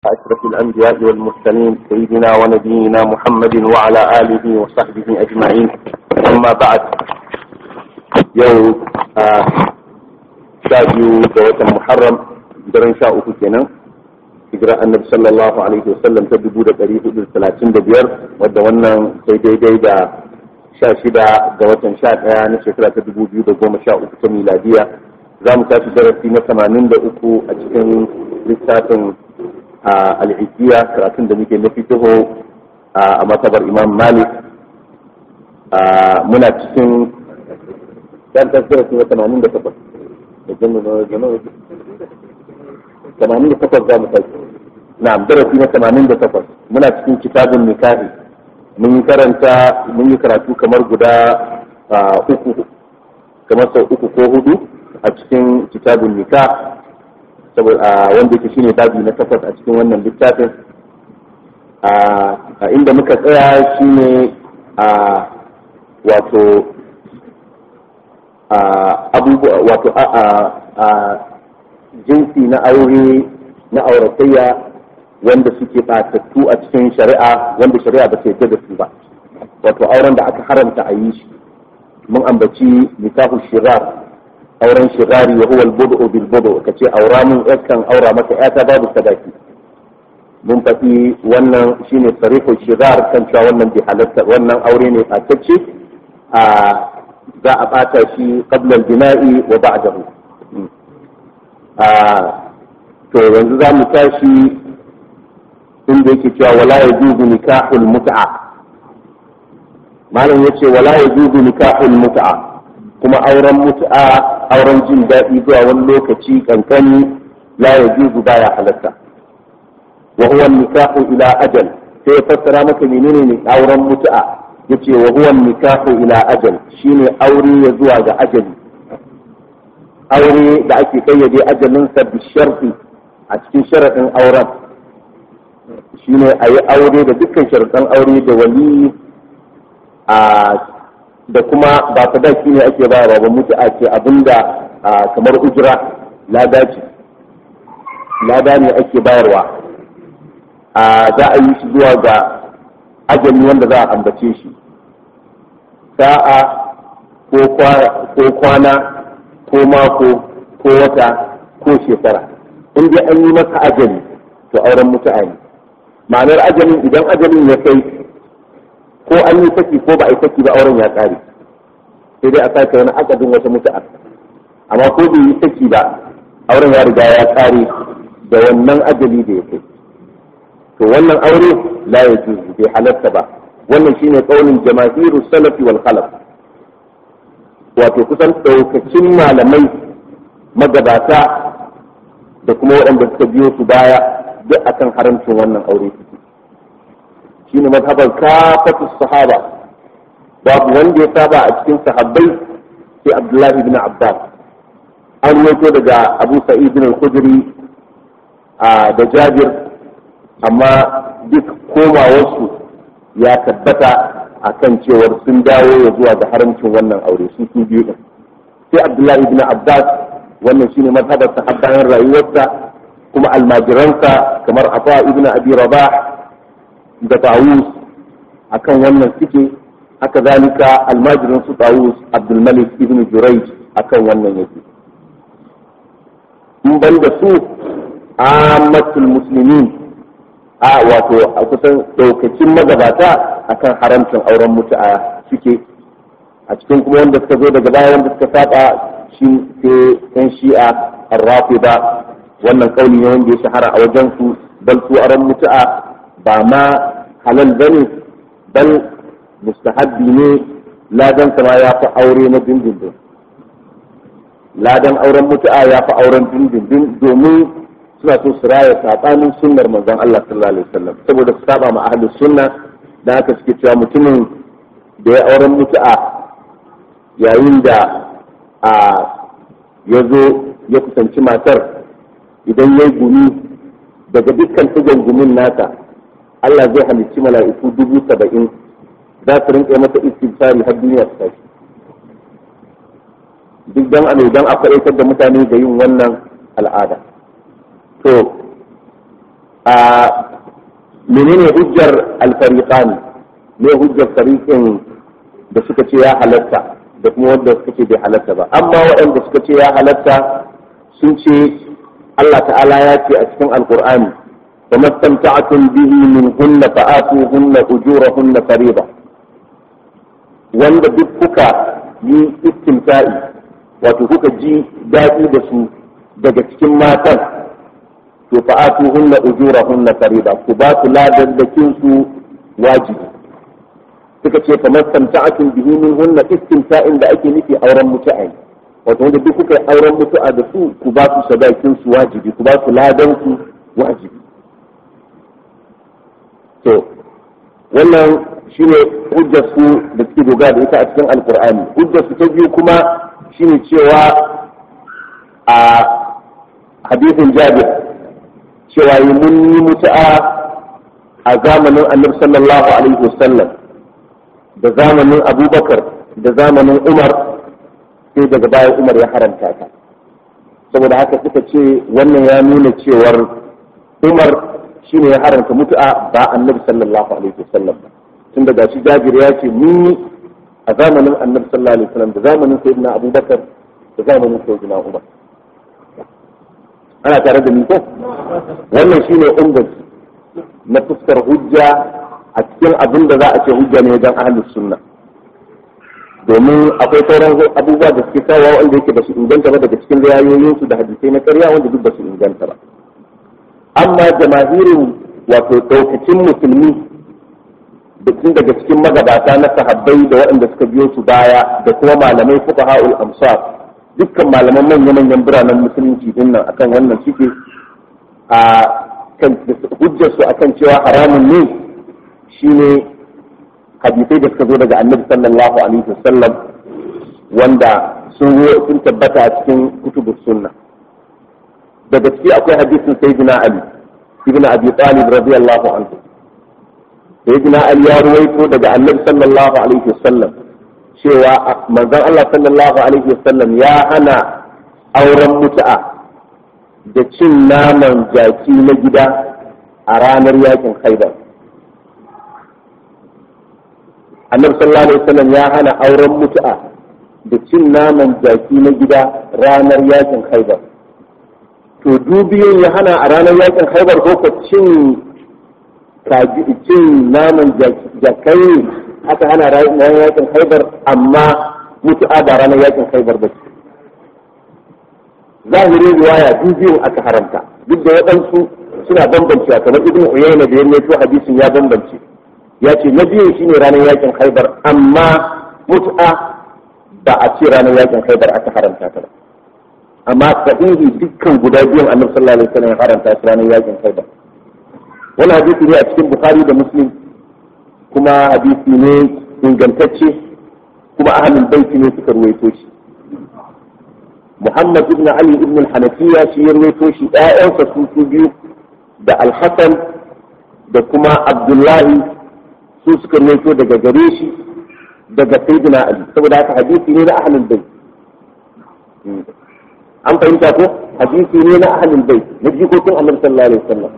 أشرف الأنبياء والمرسلين سيدنا ونبينا محمد وعلى آله وصحبه أجمعين أما بعد يوم شاجو جوة محرم درن شاء كنا hijira annabi sallallahu alaihi wasallam ta dubu da ɗari hudu talatin da biyar wadda wannan sai daidai da sha shida ga watan sha ɗaya na shekara ta dubu biyu da goma sha uku ta miladiya za mu tashi darasi na tamanin da uku a cikin littafin al'ijiya karatun da muke na fitiho a matabar imam malik muna cikin yan darasi na tamanin da takwas da tamanin da takwas za mu tashi na darasi na tamanin da takwas muna cikin kitabun nikahi mun yi karanta mun yi karatu kamar guda uku kamar sau uku ko hudu a cikin kitabun nikah saboda wanda yake shine babi na takwas a cikin wannan littafin a inda muka tsaya shine a wato abubuwa wato a jinsi na aure na auratayya wanda suke batattu a cikin shari'a wanda shari'a ba ta da su ba wato auren da aka haramta a yi shi mun ambaci nikahu shirar auren shirari wa huwa al-budu bil budu kace aura mun yakan aura maka yata babu sadaki mun faɗi wannan shine sarihul shirar kan cewa wannan bi halatta wannan aure ne fatacce a za a bata shi qabla al-bina'i wa ba'dahu to yanzu za mu tashi inda yake cewa wala ya juzu nikahul mut'a malam yace wala ya juzu nikahul mut'a kuma auren mut'a auren jin daɗi zuwa wani lokaci kankani la ya juzu baya halatta wa huwa nikahu ila ajal sai ya fassara maka menene ne auren mut'a yace wa huwa nikahu ila ajal shine aure ya zuwa ga ajali aure da ake kayyade ajalinsa bi sharfi a cikin sharaɗin auren shine a yi aure da dukkan sharaɗin aure da wali a da kuma ba sadaki ne ake ba ba mutu a ce abinda kamar ujira lada ce lada ne ake bayarwa a za a yi shi zuwa ga ajali wanda za a ambace shi sa'a ko kwana ko mako ko wata ko shekara in dai an yi masa ajali to auren mutu'a ne ma'anar ajalin idan ajalin ya kai ko an yi saki ko ba a yi saki ba auren ya kare sai dai a sake wani akadin wata mutu'a amma ko bai yi saki ba auren ya riga ya kare da wannan ajali da ya kai to wannan aure la ya juzu bai halatta ba wannan shine kaulin jama'iru salafi wal khalaf wato kusan daukacin malamai magabata da kuma waɗanda suka biyo su baya duk akan haramcin wannan aure suke shine mazhabar kafatu sahaba babu wanda ya saba a cikin sahabbai sai abdullahi ibn abbas an wato daga abu sa'id bin al-khudri da jabir amma duk komawarsu ya tabbata akan cewar sun dawo ya zuwa ga haramcin wannan aure su su biyu din sai abdullahi ibn abbas wannan shine mazhabar sahabbayan rayuwarsa kuma almajiransa kamar afa ibn abi rabah da tawus akan wannan suke haka zalika almajirin su tawus abdul malik ibn jurayj akan wannan yake in ban da su ammatul muslimin a wato a kusan daukacin magabata akan haramcin auren mutu'a suke a cikin kuma wanda suka zo daga baya wanda suka saba shi sai yan shi'a arrafida wannan kauli ne wanda ya shahara a wajen su bal su auren mutu'a ba ma halal bane bal mustahabbi ne ladan ma ya fi aure na dindindin ladan auren mutu'a ya fi auren dindindin domin suna so su raya sabanin sunnar manzon Allah sallallahu alaihi wasallam saboda su saba ma ahli sunna da haka suke cewa mutumin da ya auren mutu'a yayin da a ya zo ya kusanci matar idan ya gumi daga dukkan tugon gumin nasa Allah zai halicci mala'iku dubu saba'in za su rinƙa masa istighfari har duniya ta tashi duk dan a dan a faɗaitar da mutane da yin wannan al'ada to a menene hujjar alfariqani ne hujjar fariqin da suka ce ya halatta da kuma wanda suka ce bai halatta ba amma waɗanda suka ce ya halatta sun ce Allah ta'ala ya ce a cikin alkur'ani wa mastamta'atun bihi min hunna fa'atu hunna ujurahunna fariida wanda duk kuka yi istimta'i wato kuka ji daɗi da su daga cikin matan to fa'atu hunna ujurahunna fariida ku ba su ladaddakin su wajibi suka ce kamar samta'atun bihi min hunna istimta'in da ake nufi auren mutu'a wato wanda duk kuka yi auren mutu'a da su ku ba su sadakin su wajibi ku ba su ladan su wajibi to wannan shine hujjar su da suke dogara da ita a cikin alkur'ani hujjar su ta biyu kuma shine cewa a hadisin jabir cewa yi mun yi mutu'a a zamanin annabi sallallahu alaihi wasallam da zamanin abubakar da zamanin umar sai daga baya umar ya haramta ta saboda haka suka ce wannan ya nuna cewar umar shine ya haramta mutu'a ba annabi sallallahu alaihi wasallam ba tun daga shi jabir ya ce ni a zamanin annabi sallallahu alaihi wasallam da zamanin sayyidina abubakar da zamanin sayyidina umar ana tare da ni ko wannan shine umar na fuskar hujja a cikin abin da za a ce hujja ne wajen ahlus sunna domin akwai sauran abubuwa da suke kawo wanda yake ba su inganta ba daga cikin riwayoyinsu da hadisai na karya wanda duk ba su inganta ba amma jama'irin wato daukacin musulmi da tun daga cikin magabata na sahabbai da waɗanda suka biyo su baya da kuma malamai fuka ha'ul amsar dukkan malaman manya-manyan biranen musulunci din nan akan wannan suke a kan hujjarsu akan cewa haramun ne shine hadisai da suka zo daga annabi sallallahu alaihi wasallam wanda sun sun tabbata a cikin kutubus sunna daga ciki akwai hadisin sayyidina ali ibn abi talib radiyallahu anhu sayyidina ali ya ruwaito daga annabi sallallahu alaihi wasallam cewa manzon Allah sallallahu alaihi wasallam ya hana auren mutu'a da cin naman jaki na gida a ranar yakin khaibar annabi sallallahu alaihi wasallam ya hana auren mutu'a da cin naman jaki na gida ranar yakin khaibar to dubiyun ya hana a ranar yakin khaibar ko ko cin kaji cin naman jakai aka hana ranar yakin khaibar amma mutu'a ba ranar yakin khaibar ba ce zahirin riwaya dubiyun aka haramta duk da waɗansu suna bambancewa kamar ibn uyayna da ya rawaito hadisin ya bambance ya ce na biyun shine ranar yakin khaibar amma mut'a ba a ce ranar yakin khaibar aka haramta ta ba amma sahihi dukkan guda biyun annabi sallallahu alaihi wasallam ya haramta su ranar yakin khaibar wannan hadisi ne a cikin bukhari da muslim kuma hadisi ne ingantacce kuma ahlul baiti ne suka ruwaito shi muhammad ibn ali ibn al-hanafiya shi ya ruwaito shi ƴaƴansa su su biyu da al-hasan da kuma abdullahi su suka rawaito daga gare shi daga sayyidina ali saboda haka hadisi ne na ahlul bait an fahimta ko hadisi ne na ahlul bait na jikokin annabi sallallahu alaihi wasallam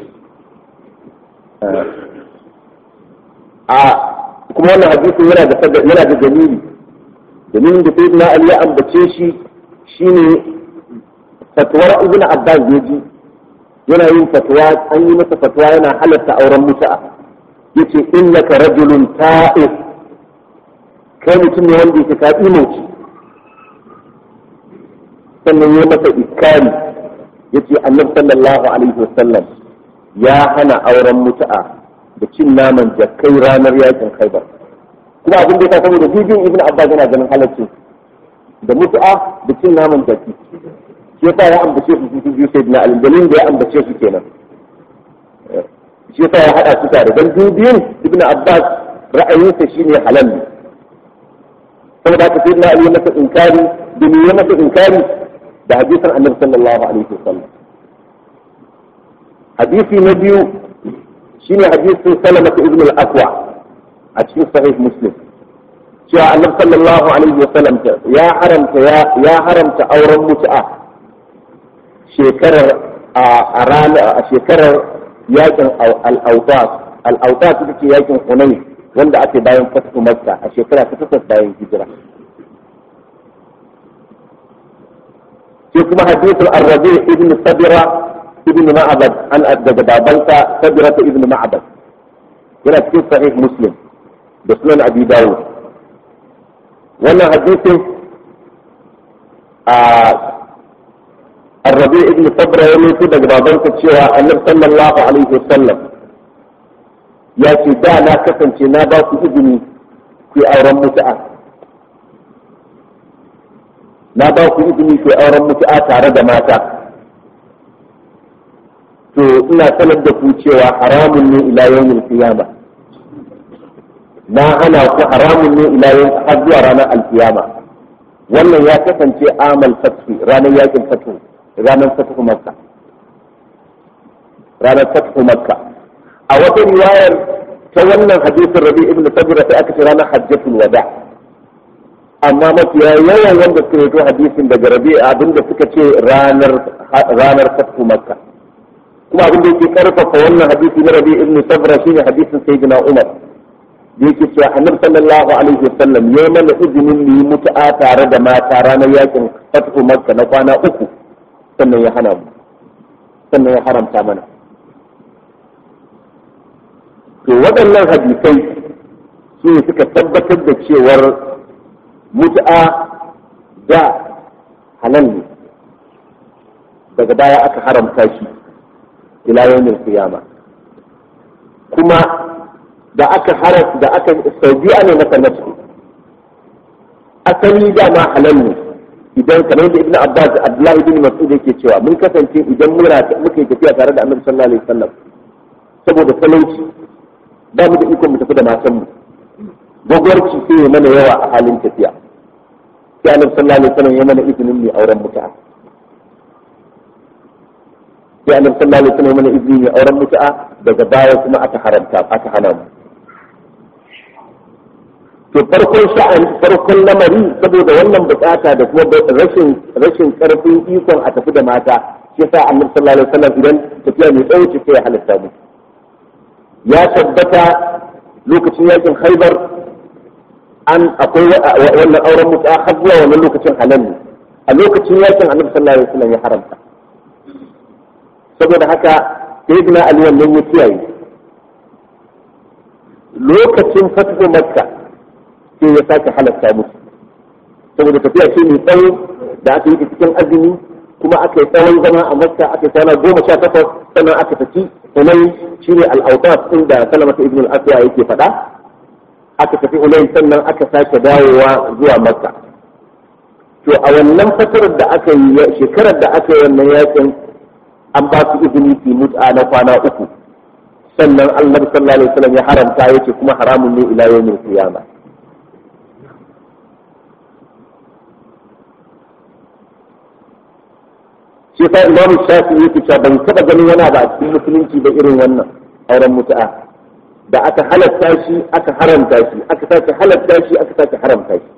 a kuma wannan hadisi yana da yana da dalili dalilin da sayyidina ali ya ambace shi shine fatwar ibnu abbas yaji yana yin fatwa an yi masa fatwa yana halatta auren mutu'a yace innaka rajulun ta'if kai mutum ne wanda yake ka imauci sannan ya masa iskari yace annabi sallallahu alaihi wasallam ya hana auren mutu'a da cin naman jakkai ranar yakin khaibar kuma abin da ya saboda bibin ibn abbas yana ganin halaccin da mutu'a da cin naman jakki shi yasa ya ambace su su biyu sai na albalin da ya ambace su kenan shi yasa ya hada su tare dan dubiyin ibn abbas ra'ayinsa shine halal ne saboda haka sai na ali masa inkari da ni masa inkari da hadisin annabi sallallahu alaihi wasallam hadisi na biyu shine hadisin salamatu ibn al-aqwa a cikin sahih muslim cewa annabi sallallahu alaihi wasallam ya haramta ya haramta auren mutu'a shekarar a rana a shekarar yakin al-awtas al-awtas ita ce yakin hunayn wanda ake bayan fatu makka a shekara ta takwas bayan hijira sai kuma hadithul arrabi ibn sabira ibn ma'abad an daga babansa sabira ibn ma'abad yana cikin sahih muslim da sunan abi dawud wannan hadisin a arrabi ibn sabra ya mutu daga babansa cewa annabi sallallahu alaihi wasallam ya ce da na kasance na ba ku izini ku yi auren mutu'a na ba ku izini ku yi auren mutu'a tare da mata to ina sanar da ku cewa haramun ne ila yawmin qiyama na hana ku haramun ne ila yawmin har zuwa ranar alkiyama wannan ya kasance amal fathi ranar yakin fathu ranar fathu makka ranar fathu makka a wata riwayar ta wannan hadisin rabi ibn sabira sai aka ce ranar hajjatul wada amma mafiya yawan wanda suka rito hadisin daga rabi abinda suka ce ranar ranar fathu makka kuma abin da yake karfafa wannan hadisi na rabi ibn sabra shine hadisin sayyidina umar da yake cewa annabi sallallahu alaihi wasallam ya mana izinin mu yi mutu'a tare da mata ranar yakin fathu makka na kwana uku sannan ya hana mu sannan ya haramta mana to waɗannan hadisai su ne suka tabbatar da cewar mutu'a da halal ne daga baya aka haramta shi ila yawmin qiyama kuma da aka haras da aka saudiya ne masa nasu asali dama halal ne idan kamar da ibnu abbas abdullahi ibn mas'ud yake cewa mun kasance idan mura muke tafiya tare da annabi sallallahu alaihi wasallam saboda talauci ba mu da ikon mu tafi da matan mu gwagwarci sai ya mana yawa a halin tafiya sai annabi sallallahu alaihi wasallam ya mana izinin mu auren mutu'a sai annabi sallallahu alaihi wasallam ya mana izinin mu auren mutu'a daga baya kuma aka haramta aka hana mu to farkon sha'ani farkon lamari saboda wannan bukata da kuma rashin rashin karfin ikon a tafi da mata shi sa annabi sallallahu alaihi wasallam idan tafiya mai tsawo ce sai ya halatta mu ya tabbata lokacin yakin haibar an akwai wannan auren mutu har zuwa wannan lokacin halal ne a lokacin yakin annabi sallallahu alaihi wasallam ya haramta saboda haka sayyidina ali wannan ya kiyaye lokacin fatu makka sai ya sake halatta musu saboda tafiya ce mai tsawo da aka yi cikin azumi kuma aka yi tsawon zama a makka aka yi kwana goma sha takwas sannan aka tafi hunay shine al-awtas inda salamata ibn al-asya yake faɗa aka tafi hunay sannan aka sake dawowa zuwa makka to a wannan fatarar da aka yi shekarar da aka yi wannan yakin an ba su izini su mut'a na kwana uku sannan annabi sallallahu alaihi wasallam ya haramta yace kuma haramun ne ila yawmin qiyamah shi sa imam shafi yake cewa ban taba ganin wani ba a cikin musulunci da irin wannan auren mutu'a da aka halatta shi aka haramta shi aka sake halatta shi aka sake haramta shi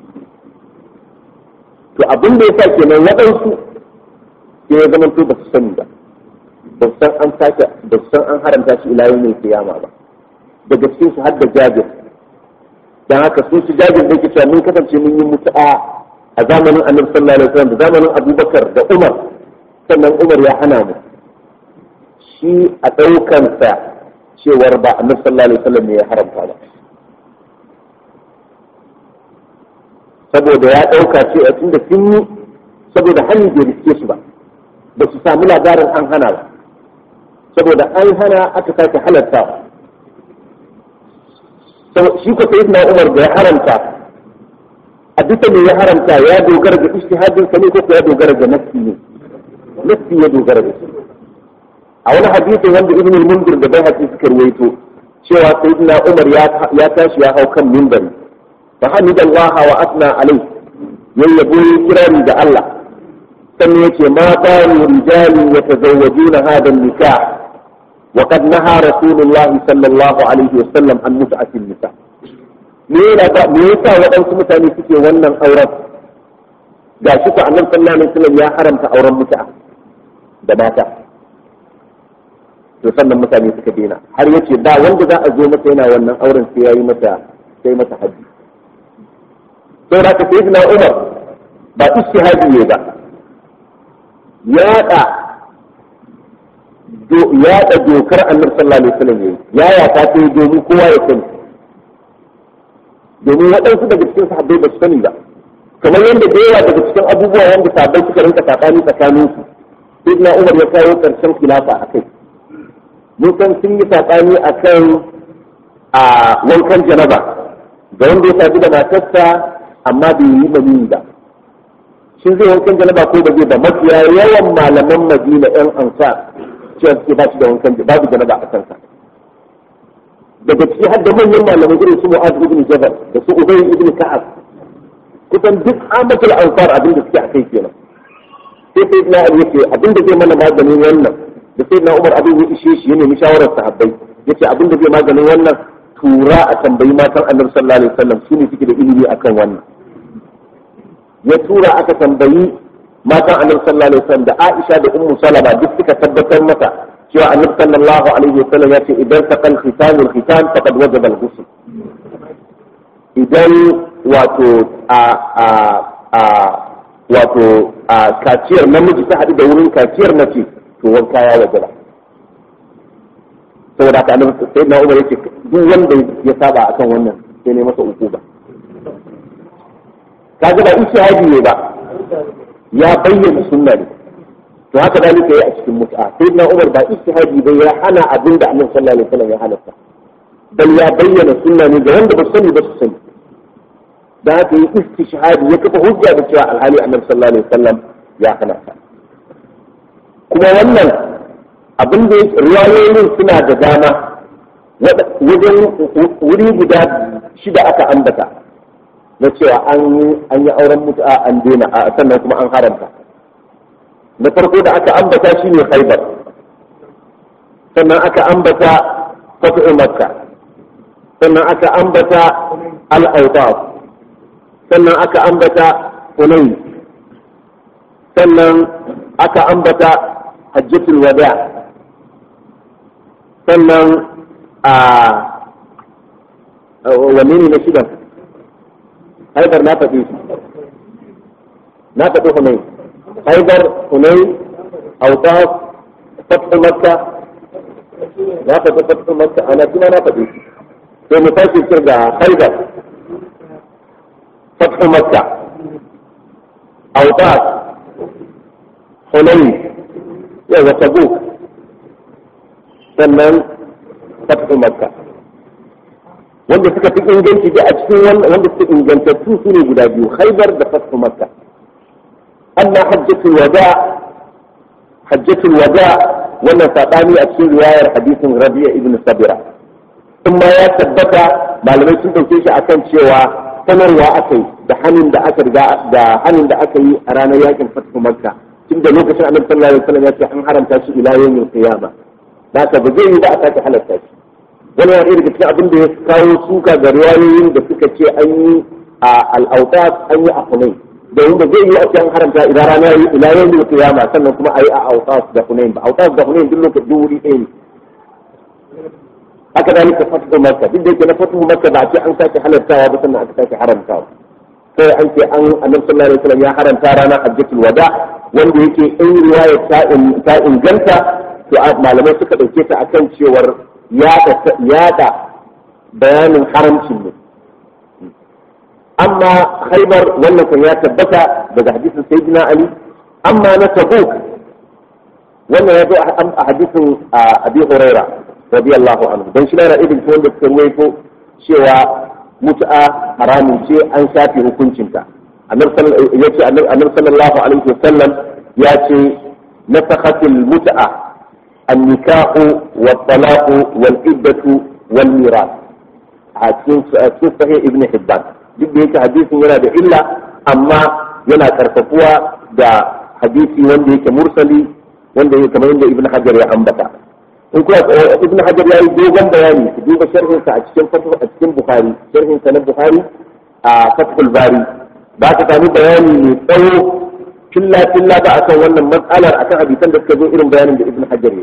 to abin da yasa kenan waɗansu sai ya zama to ba su sani ba ba su san an sake ba su san an haramta shi ila yawmin kiyama ba daga cikin su har da jabir dan haka sun su jabir da yake cewa mun kasance mun yi mutu'a a zamanin annabi sallallahu alaihi wasallam da zamanin abubakar da umar sannan umar ya hana mu shi a ɗaukansa cewar ba annabi sallallahu alaihi wasallam ne ya haramta ba saboda ya ɗauka ce a tunda sun yi saboda hannun bai riske su ba ba su sami labarin an hana ba saboda an hana aka sake halarta shi ko sai na umar da ya haramta a duka ne ya haramta ya dogara ga ijtihadin sa ne ko ya dogara ga nafsi ne nafsi ya dogara da shi a wani hadisi wanda ibn al-mundir da bai hadisi suka ruwaito cewa sayyidina umar ya tashi ya hau kan minbari fa hamidallaha wa asna alai yayyabo kirari da Allah sannan yace ma baru rijali yatazawwajuna hada an-nikah wa qad naha rasulullah sallallahu alaihi wasallam an mut'ati an-nikah me yasa waɗansu mutane suke wannan auren ga shi ko annabi sallallahu alaihi wasallam ya haramta auren mutu'a da mata to sannan mutane suka daina har yace da wanda za a zo masa yana wannan auren sai yayi masa sai masa haji sai da ka sayyidina Umar ba istihadi ne ba yaɗa yaɗa dokar annabi sallallahu alaihi wasallam yayi ya ya ta sai domin kowa ya sani domin waɗansu daga cikin sahabbai ba su sani ba kamar yadda da yawa daga cikin abubuwa wanda sahabbai suka rinka sabani tsakanin su sayyidina Umar ya kawo karshen khilafa akai mun san sun yi sabani akan a wankan janaba da wanda ya sadu da matarsa amma bai yi maniyi ba shi zai wankan janaba ko ba zai ba mafiya yawan malaman madina yan ansar cewa suke ba shi da wankan babu janaba a kansa daga ciki har da manyan malamai irin su mu'az ibn jabal da su ubay ibn ka'ab kusan duk amatul ansar abin da suke a kai kenan sai sai na ali yake abin da zai mana maganin wannan da sai na umar abin ya ishe shi ya nemi shawarar sahabbai yace abin da zai maganin wannan tura a tambayi matan annabi sallallahu alaihi wasallam su ne suke da ilimi akan wannan ya tura aka tambayi matan annabi sallallahu alaihi wasallam da Aisha da Ummu Salama duk suka tabbatar mata cewa annabi sallallahu alaihi wasallam ya ce idan taqal khitanul khitan faqad wajaba al-ghusl idan wato a a a wato a kaciyar namiji ta haɗu da wurin kaciyar mace to wanka ya wajaba saboda haka annabi sai na Umar yake duk wanda ya saba akan wannan sai ne masa ukuba kaga ba ishihadi ne ba ya bayyana sunna ne to haka dalika yi a cikin mut'a sai na Umar ba ishihadi bai ya hana abin da Annabi sallallahu alaihi wasallam ya halatta bal ya bayyana sunna ne ga wanda ba sani ba su sani dan haka yi istishhadi ya kafa hujja da cewa alhali Annabi sallallahu alaihi wasallam ya halatta kuma wannan abin da riwayoyin suna da dama wajen wuri guda shida aka ambata na cewa an yi auren mutu'a an daina a sannan kuma an haramta na farko da aka ambata shi ne khaibar sannan aka ambata fatu'u makka sannan aka ambata al-awtaf sannan aka ambata hunayn sannan aka ambata hajjatul wada sannan a wanne ne na shidan haidar na faɗi na faɗi hunai haidar hunai autas fatu makka na faɗi fatu makka ana kuma na faɗi sai mu tashi kirga haidar fatu makka autas hunai yau wata buk sannan fatu makka wanda suka fi inganci da a cikin wanda suka ingantattu su ne guda biyu khaibar da fatu makka amma hajjatul wada hajjatul wada wannan sabani a cikin riwayar hadisin rabi'a ibn sabira in ma ya tabbata malamai sun dauke shi akan cewa sanarwa aka yi da hannun da aka riga da hannun da aka yi a ranar yakin fatu makka tun da lokacin annabi sallallahu alaihi wasallam ya ce an haramta shi ila yawmin qiyama haka ba zai yi ba a sake halatta shi wani yana daga cikin abin da ya kawo suka ga riwayoyin da suka ce an yi a al'autas an yi a hunain domin da zai yi a cikin haramta idan rana yi ila yau ne kiyama sannan kuma a yi a autas da hunain ba autas da hunain duk lokacin duk wuri ɗaya ne haka da nika fatu makka duk da yake na fatu makka ba a ce an sake halartawa ba sannan aka sake haramtawa sai an ce an annabi sallallahu alaihi wasallam ya haramta ranar hajjatul wada wanda yake in riwayar ta inganta to malamai suka dauke ta akan cewar yada bayanin haramcin ne amma haibar wannan kan ya tabbata daga hadisin sayyidina ali amma na tabuk wannan ya zo a hadisin abi huraira radiyallahu anhu dan shi na ibn wanda suka ruwaito cewa mut'a haramun ce an shafe hukuncinta yace annabi sallallahu alaihi wasallam ya ce nasakhatil mut'a النكاح والطلاق والعدة والميراث cikin sahih ibn hibban duk da yake hadisin yana da illa amma yana karfafuwa da hadisi wanda yake mursali wanda yake kamar yadda ibn hajar ya ambata in kuma ibn hajar ya yi dogon bayani ku duba sharhin sa a cikin fatwa a cikin bukhari sharhin sa na bukhari a fathul bari ba ka sami bayani mai tsawo filla filla ba akan wannan matsalar akan hadisan da suka zo irin bayanin da ibn hajar ya yi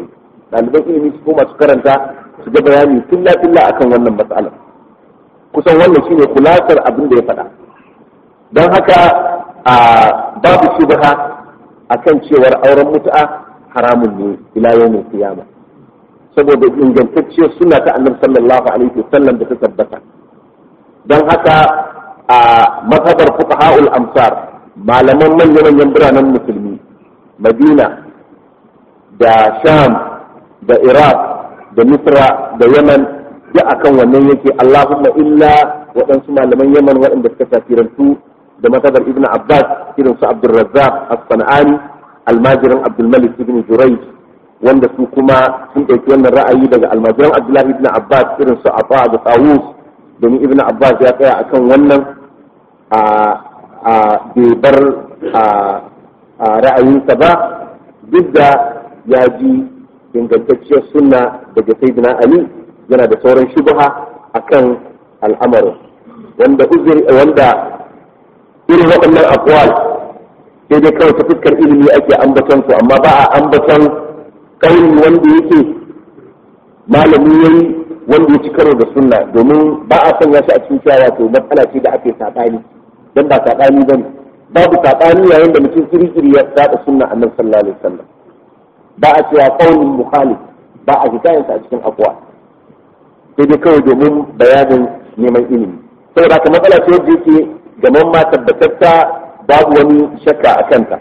ɗaliban ilimi su koma su karanta su ga bayani filla filla akan wannan matsalar kusan wannan shine kulasar abin da ya faɗa don haka a babu shubha akan cewar auren mutu'a haramun ne ila yawmin qiyama saboda ingantacciyar suna ta annabi sallallahu alaihi wasallam da ta tabbata don haka a mazhabar fuqaha'ul amsar malaman manyan manyan biranen musulmi madina da sham da iraq da misra da yaman duk akan wannan yake allahumma illa waɗansu malaman yaman waɗanda suka tafirantu da mazhabar ibn abbas irin su abdulrazzaq as-sanani almajirin abdulmalik ibn jurayj wanda su kuma sun ɗauki wannan ra'ayi daga almajiran abdullahi ibn abbas irin su afa da tawus domin ibn abbas ya tsaya akan wannan a bai bar ra'ayinsa ba duk da ya ji ingantacciyar sunna daga sayyidina ali yana da sauran shubha akan al'amarin wanda uzuri wanda irin waɗannan akwal sai dai kawai ta fuskar ilimi ake ambaton su amma ba a ambaton kauli wanda yake malami yayi wanda ya ci karo da sunna domin ba a sanya shi a cikin cewa wato matsala ce da ake saɓani dan ba saɓani bane babu saɓani yayin da mutum kiri-kiri ya saba sunna annabi sallallahu alaihi wasallam ba a cewa qaulin mukhalif ba a hikayen a cikin afwa sai dai kawai domin bayanin neman ilimi saboda haka matsala ce wanda yake gaman ma tabbatatta babu wani shakka a kanta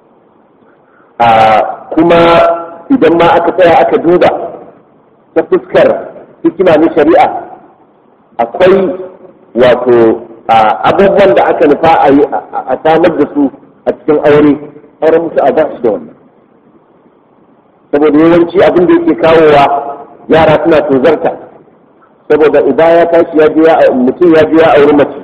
kuma idan ma aka tsaya aka duba ta fuskar hikima na shari'a akwai wato abubuwan da aka nufa a yi a samar da su a cikin aure auren musu a ba shi da wannan saboda yawanci abin da yake kawowa yara suna tozarta saboda uba ya tashi ya je mutum ya je ya auri mace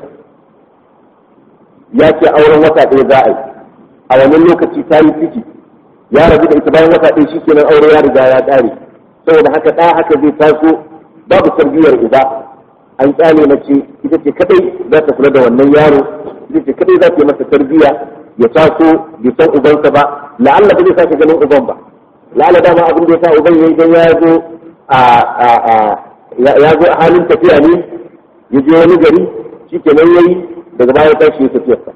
ya ce auren wata ɗaya za a yi a wannan lokaci ta yi ciki ya rabu da ita bayan wata ɗaya shi kenan aure ya riga ya ƙare saboda haka ɗaya haka zai taso babu tarbiyyar uba an tsane mace ita ce kadai za ta kula da wannan yaro ita ce kadai za ta yi masa tarbiyya ya taso bai san ubansa ba la'alla ba zai sake ganin uban ba la'alla dama abin da ya sa uban ya idan ya zo a ya zo a halin tafiya ne ya je wani gari shi kenan ya yi daga baya ta shi tafiyarsa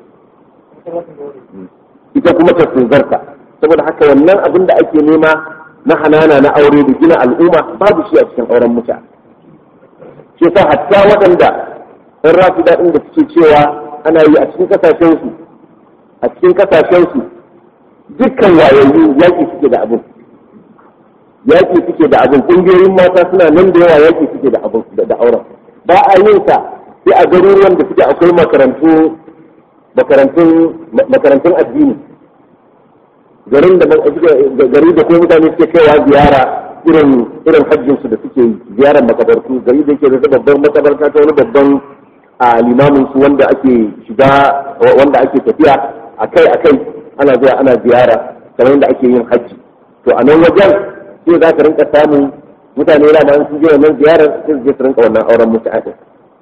ita kuma ta tsozarta saboda haka wannan abin da ake nema na hanana na aure da gina al'umma babu shi a cikin auren mutane shi yasa hatta waɗanda ɗan rafi daɗin da suke cewa ana yi a cikin ƙasashensu a cikin ƙasashensu dukkan wayayyu yaƙi suke da abin yaƙi suke da abin ƙungiyoyin mata suna nan da yawa yaƙi suke da abin da auren ba a yin sa sai a garuruwan da suke akwai makarantu makarantun makarantun addini garin da gari da kuma mutane suke kaiwa ziyara irin irin hajjin su da suke yi ziyarar makabartu gari da yake da babban makabarta ta wani babban a limamin su wanda ake shiga wanda ake tafiya akai akai ana zuwa ana ziyara kamar yadda ake yin hajji to a nan wajen sai za ka rinka samun mutane yana da sun je wannan ziyarar sai su je su rinka wannan auren mutu'a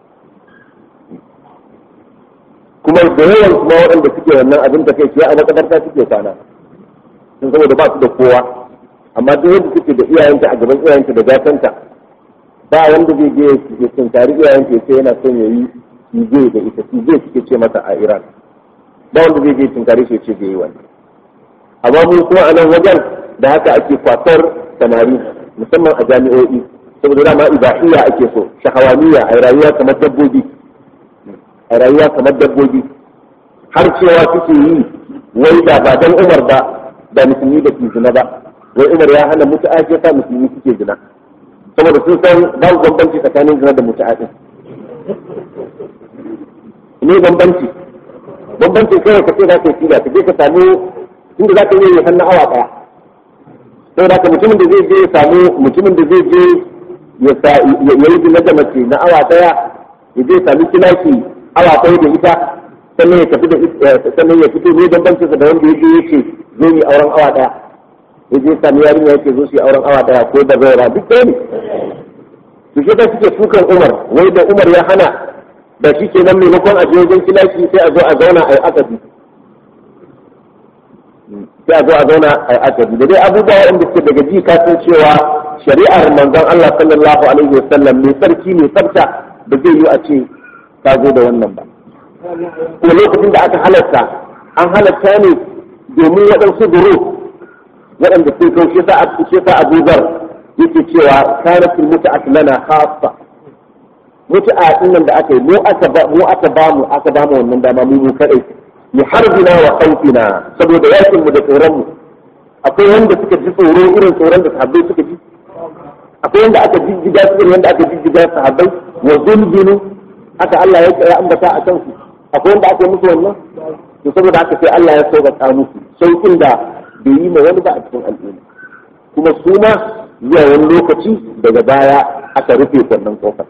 kuma da yawan kuma waɗanda suke wannan abin da kai a makabarta suke kwana sun saboda ba su da kowa amma duk wanda suke da iyayenta a gaban iyayenta da gatanta ba wanda zai je ya tunkari iyayenta ya ce yana son ya yi tije da ita tije suke ce mata a iran ba wanda zai je tunkari shi ya ce zai yi wani amma mun kuma a nan wajen da haka ake kwatar samari musamman a jami'o'i saboda dama ibahiyya ake so shahawaniya a rayuwa kamar dabbobi a rayuwa kamar dabbobi har cewa suke yi wai da ba dan umar ba da musulmi da ke zina ba wai umar ya hana mutu'a ce sa musulmi suke zina saboda sun san babu bambanci tsakanin zina da mutu'a din ne bambanci bambanci kawai ka ce za ka yi ka je ka samu inda za ka yi hannu awa daya saboda haka mutumin da zai je ya samu mutumin da zai je ya yi zina da mace na awa daya ya je sami kilaki awa ɗaya da ita sannan ya tafi da sannan ya fito ne bambancin da wanda yake yake zo yi auren awa ɗaya ya je sami yarinya yake zo su yi auren awa ɗaya ko da zaura duk ɗaya ne su shi suke sukan umar wai da umar ya hana da shi ke nan maimakon a je wajen kilaki sai a zo a zauna a yi akadi sai a zo a zauna a yi akadi da dai abubuwa wanda ke daga ji ka san cewa shari'ar manzon Allah sallallahu alaihi wasallam mai sarki mai tsafta ba zai yi a ce ka zo da wannan ba ko lokacin da aka halatta an halatta ne domin waɗansu duro waɗanda sun kawo shi sa shi sa Abu Zar yake cewa kanatul mut'at lana khassa mut'a din nan da aka yi mu aka ba mu aka ba mu aka ba mu wannan dama mu mu kadai li harbina wa khawfina saboda yakin mu da tsoron mu akwai wanda suka ji tsoro irin tsoron da sahabbai suka ji akwai wanda aka jijjiga su irin wanda aka jijjiga sahabbai wa zulzulu haka Allah ya ambata a kansu akwai wanda aka yi musu wannan to saboda haka sai Allah ya sauƙaƙa musu sauƙin da bai yi ma wani ba a cikin al'umma kuma su ma zuwa wani lokaci daga baya aka rufe wannan kofar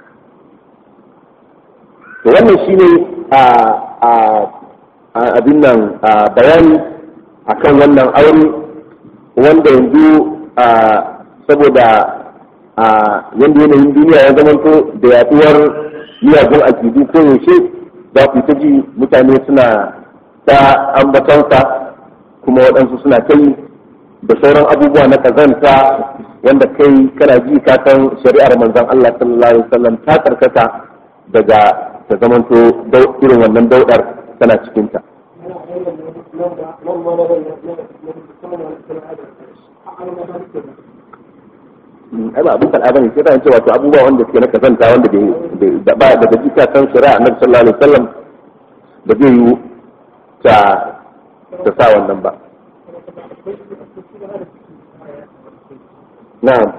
to wannan shine a a abin nan bayani akan wannan aure wanda yanzu saboda yanda yanayin duniya ya zamanto da yaduwar miyagun akidu ko yaushe za ku ta ji mutane suna ta ambatansa kuma waɗansu suna kai da sauran abubuwa na kazanta wanda kai kana ji ka san shari'ar manzon Allah sallallahu alaihi wasallam ta karkata daga ta zamanto irin wannan daudar tana cikinta. ai ba abin kal'a bane sai ta ce wato abubuwa wanda suke na kazanta wanda da ba daga jika san shari'a annabi sallallahu alaihi wasallam ba zai yi ta ta sa wannan ba na'am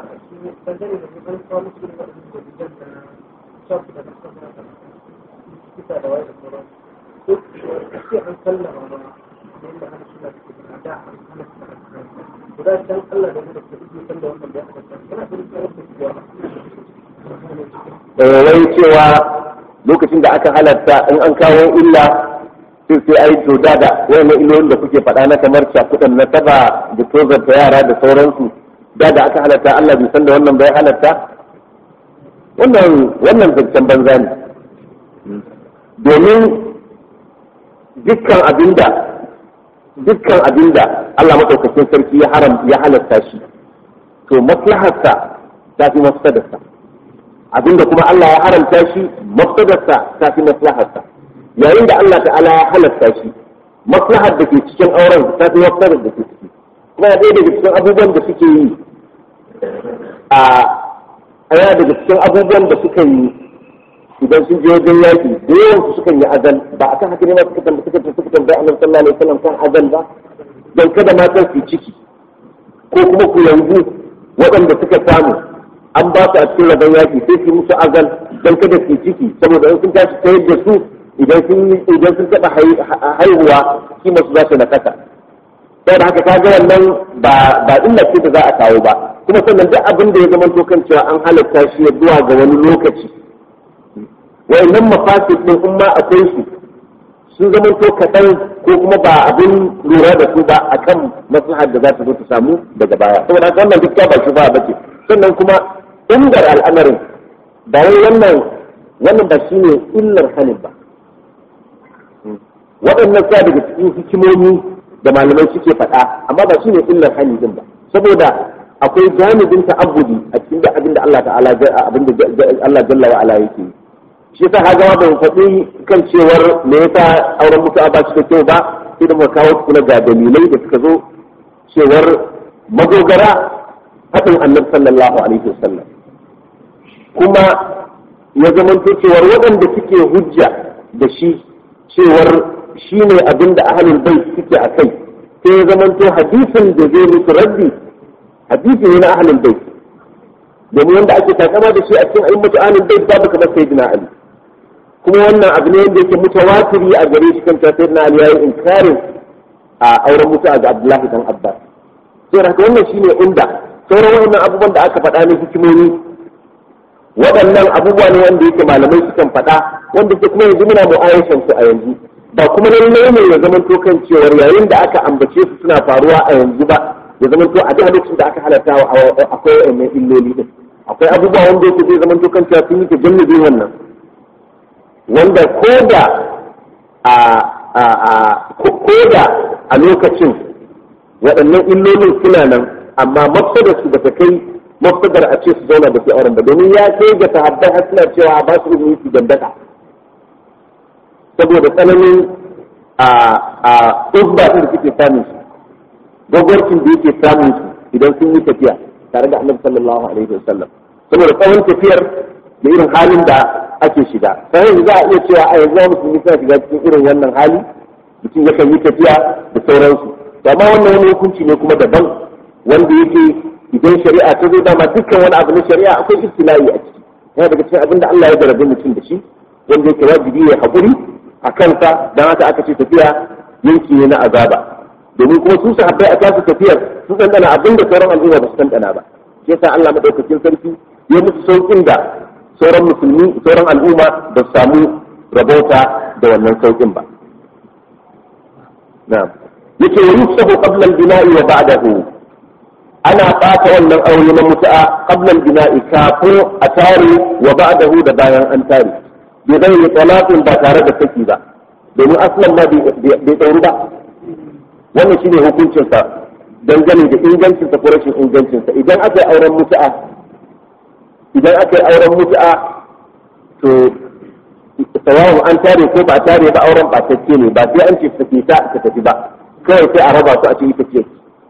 wai cewa lokacin da aka halarta in an kawo illa sai sai ai to da da wayannan illolin da kuke faɗa na kamar cakudan na taba da tozarta yara da sauransu da da aka halarta Allah bai san da wannan bai halarta wannan wannan zancen banza ne domin dukkan abinda dukkan abinda Allah madaukakin sarki ya haram ya halarta shi to maslaharsa ta fi mafsadarsa abinda kuma Allah ya haramta shi mafsadarsa ta fi maslaharsa yayin da Allah ta'ala ya halatta shi maslahar da ke cikin auren ta fi mafsadar da ke ciki kuma ɗaya daga cikin abubuwan da suke yi a ɗaya daga cikin abubuwan da suka yi idan sun je wajen yaƙi da yawan su sukan yi azal ba a kan haka ne ma suka tambaye suka suka tambaye annabi sallallahu alaihi wasallam kan azal ba dan kada matan su ciki ko kuma ku yanzu waɗanda suka samu an ba su a cikin rabon yaƙi sai su musu azal dan kada su ciki saboda in sun tashi tayar da su idan sun idan sun taɓa haihuwa kima su za su nakasa saboda haka ka ga wannan ba ba illa ce da za a kawo ba kuma sannan duk abin da ya zama to kan cewa an halatta shi ya zuwa ga wani lokaci wayannan mafasid din in ma akwai su sun zama to kaɗan ko kuma ba abin lura da su ba akan maslahar da za ta zo ta samu daga baya saboda haka wannan duk ba shi ba bace sannan kuma ingar al'amarin ba wai wannan wannan ba shine illar hanin ba waɗannan sa daga cikin hikimomi da malamai suke faɗa amma ba shine illar hani din ba saboda akwai janibin ta'abbudi a cikin da abin da Allah ta'ala abin da Allah jalla wa ala yake shi yasa ha gama ban faɗi kan cewar me yasa auren mutu'a ba shi da kyau ba sai da muka kawo kuma ga dalilai da suka zo cewar madogara faɗin annabi sallallahu alaihi wasallam kuma ya zamanto cewar waɗanda suke hujja da shi cewar shi ne abin da ahalul bai suke a kai sai ya zamanto hadisin da zai musu raddi hadisi ne na ahalul bai domin wanda ake takama da shi a cikin ayyukan ahalul bai babu kamar sayyidina ali kuma wannan abu ne wanda yake mutawatiri a gare shi kanta sayyidina ali yayi inkarin a auren mutu ga abdullahi dan abbas sai haka wannan shine inda sauran wannan abubuwan da aka faɗa ne hikimomi waɗannan abubuwa ne wanda yake malamai sukan faɗa wanda ke kuma yanzu muna mu'ayyashan su a yanzu ba kuma lallai ne ya zama to kan cewar yayin da aka ambace su suna faruwa a yanzu ba ya zama to a duk lokacin da aka halatta akwai wannan illoli din akwai abubuwa wanda yake zai zama to kan cewa sun yi tajannubi wannan wanda ko da a a a ko da a lokacin waɗannan illolin suna nan amma mafsadar su ba ta kai mafsadar a ce su zauna da su auren ba domin ya kai ga sahabbai har suna cewa ba su izini su dandaka saboda tsananin a a uzba da suke samun su gwagwarcin da yake samun su idan sun yi tafiya tare da annabi sallallahu alaihi wasallam saboda tsawon tafiyar da irin halin da ake shiga sai yanzu za a iya cewa a yanzu musulmi suna shiga cikin irin wannan hali mutum yakan yi tafiya da sauransu amma wannan wani hukunci ne kuma daban wanda yake idan shari'a ta zo dama dukkan wani abu na shari'a akwai ibtila'i a ciki yana daga cikin abin da Allah ya jarabe mutum da shi wanda yake wajibi ya haƙuri a kansa don haka aka ce tafiya yanki ne na azaba domin kuma su sahabbai a tasu tafiyar su ɗanɗana abin da sauran al'umma ba su ɗanɗana ba shi yasa Allah madaukakin sarki ya musu sauƙin da sauran musulmi sauran al'umma ba su samu rabauta da wannan sauƙin ba na'am yake wa yusahu qabla al-bina'i wa ba'dahu ana ɓata wannan aure na mutu'a qabla al-bina'i kafin a tare wa ba'dahu da bayan an tare bai zai yi talaqin ba tare da saki ba domin aslan ma bai ɗauri ba wannan shine hukuncinsa dangane da ingancinsa ko rashin ingancinsa idan aka yi auren mutu'a idan aka yi auren mutu'a to sawawun an tare ko ba tare ba auren ɓatacce ne ba sai an ce sake ta ta tafi ba kawai sai a raba su a ce ita ce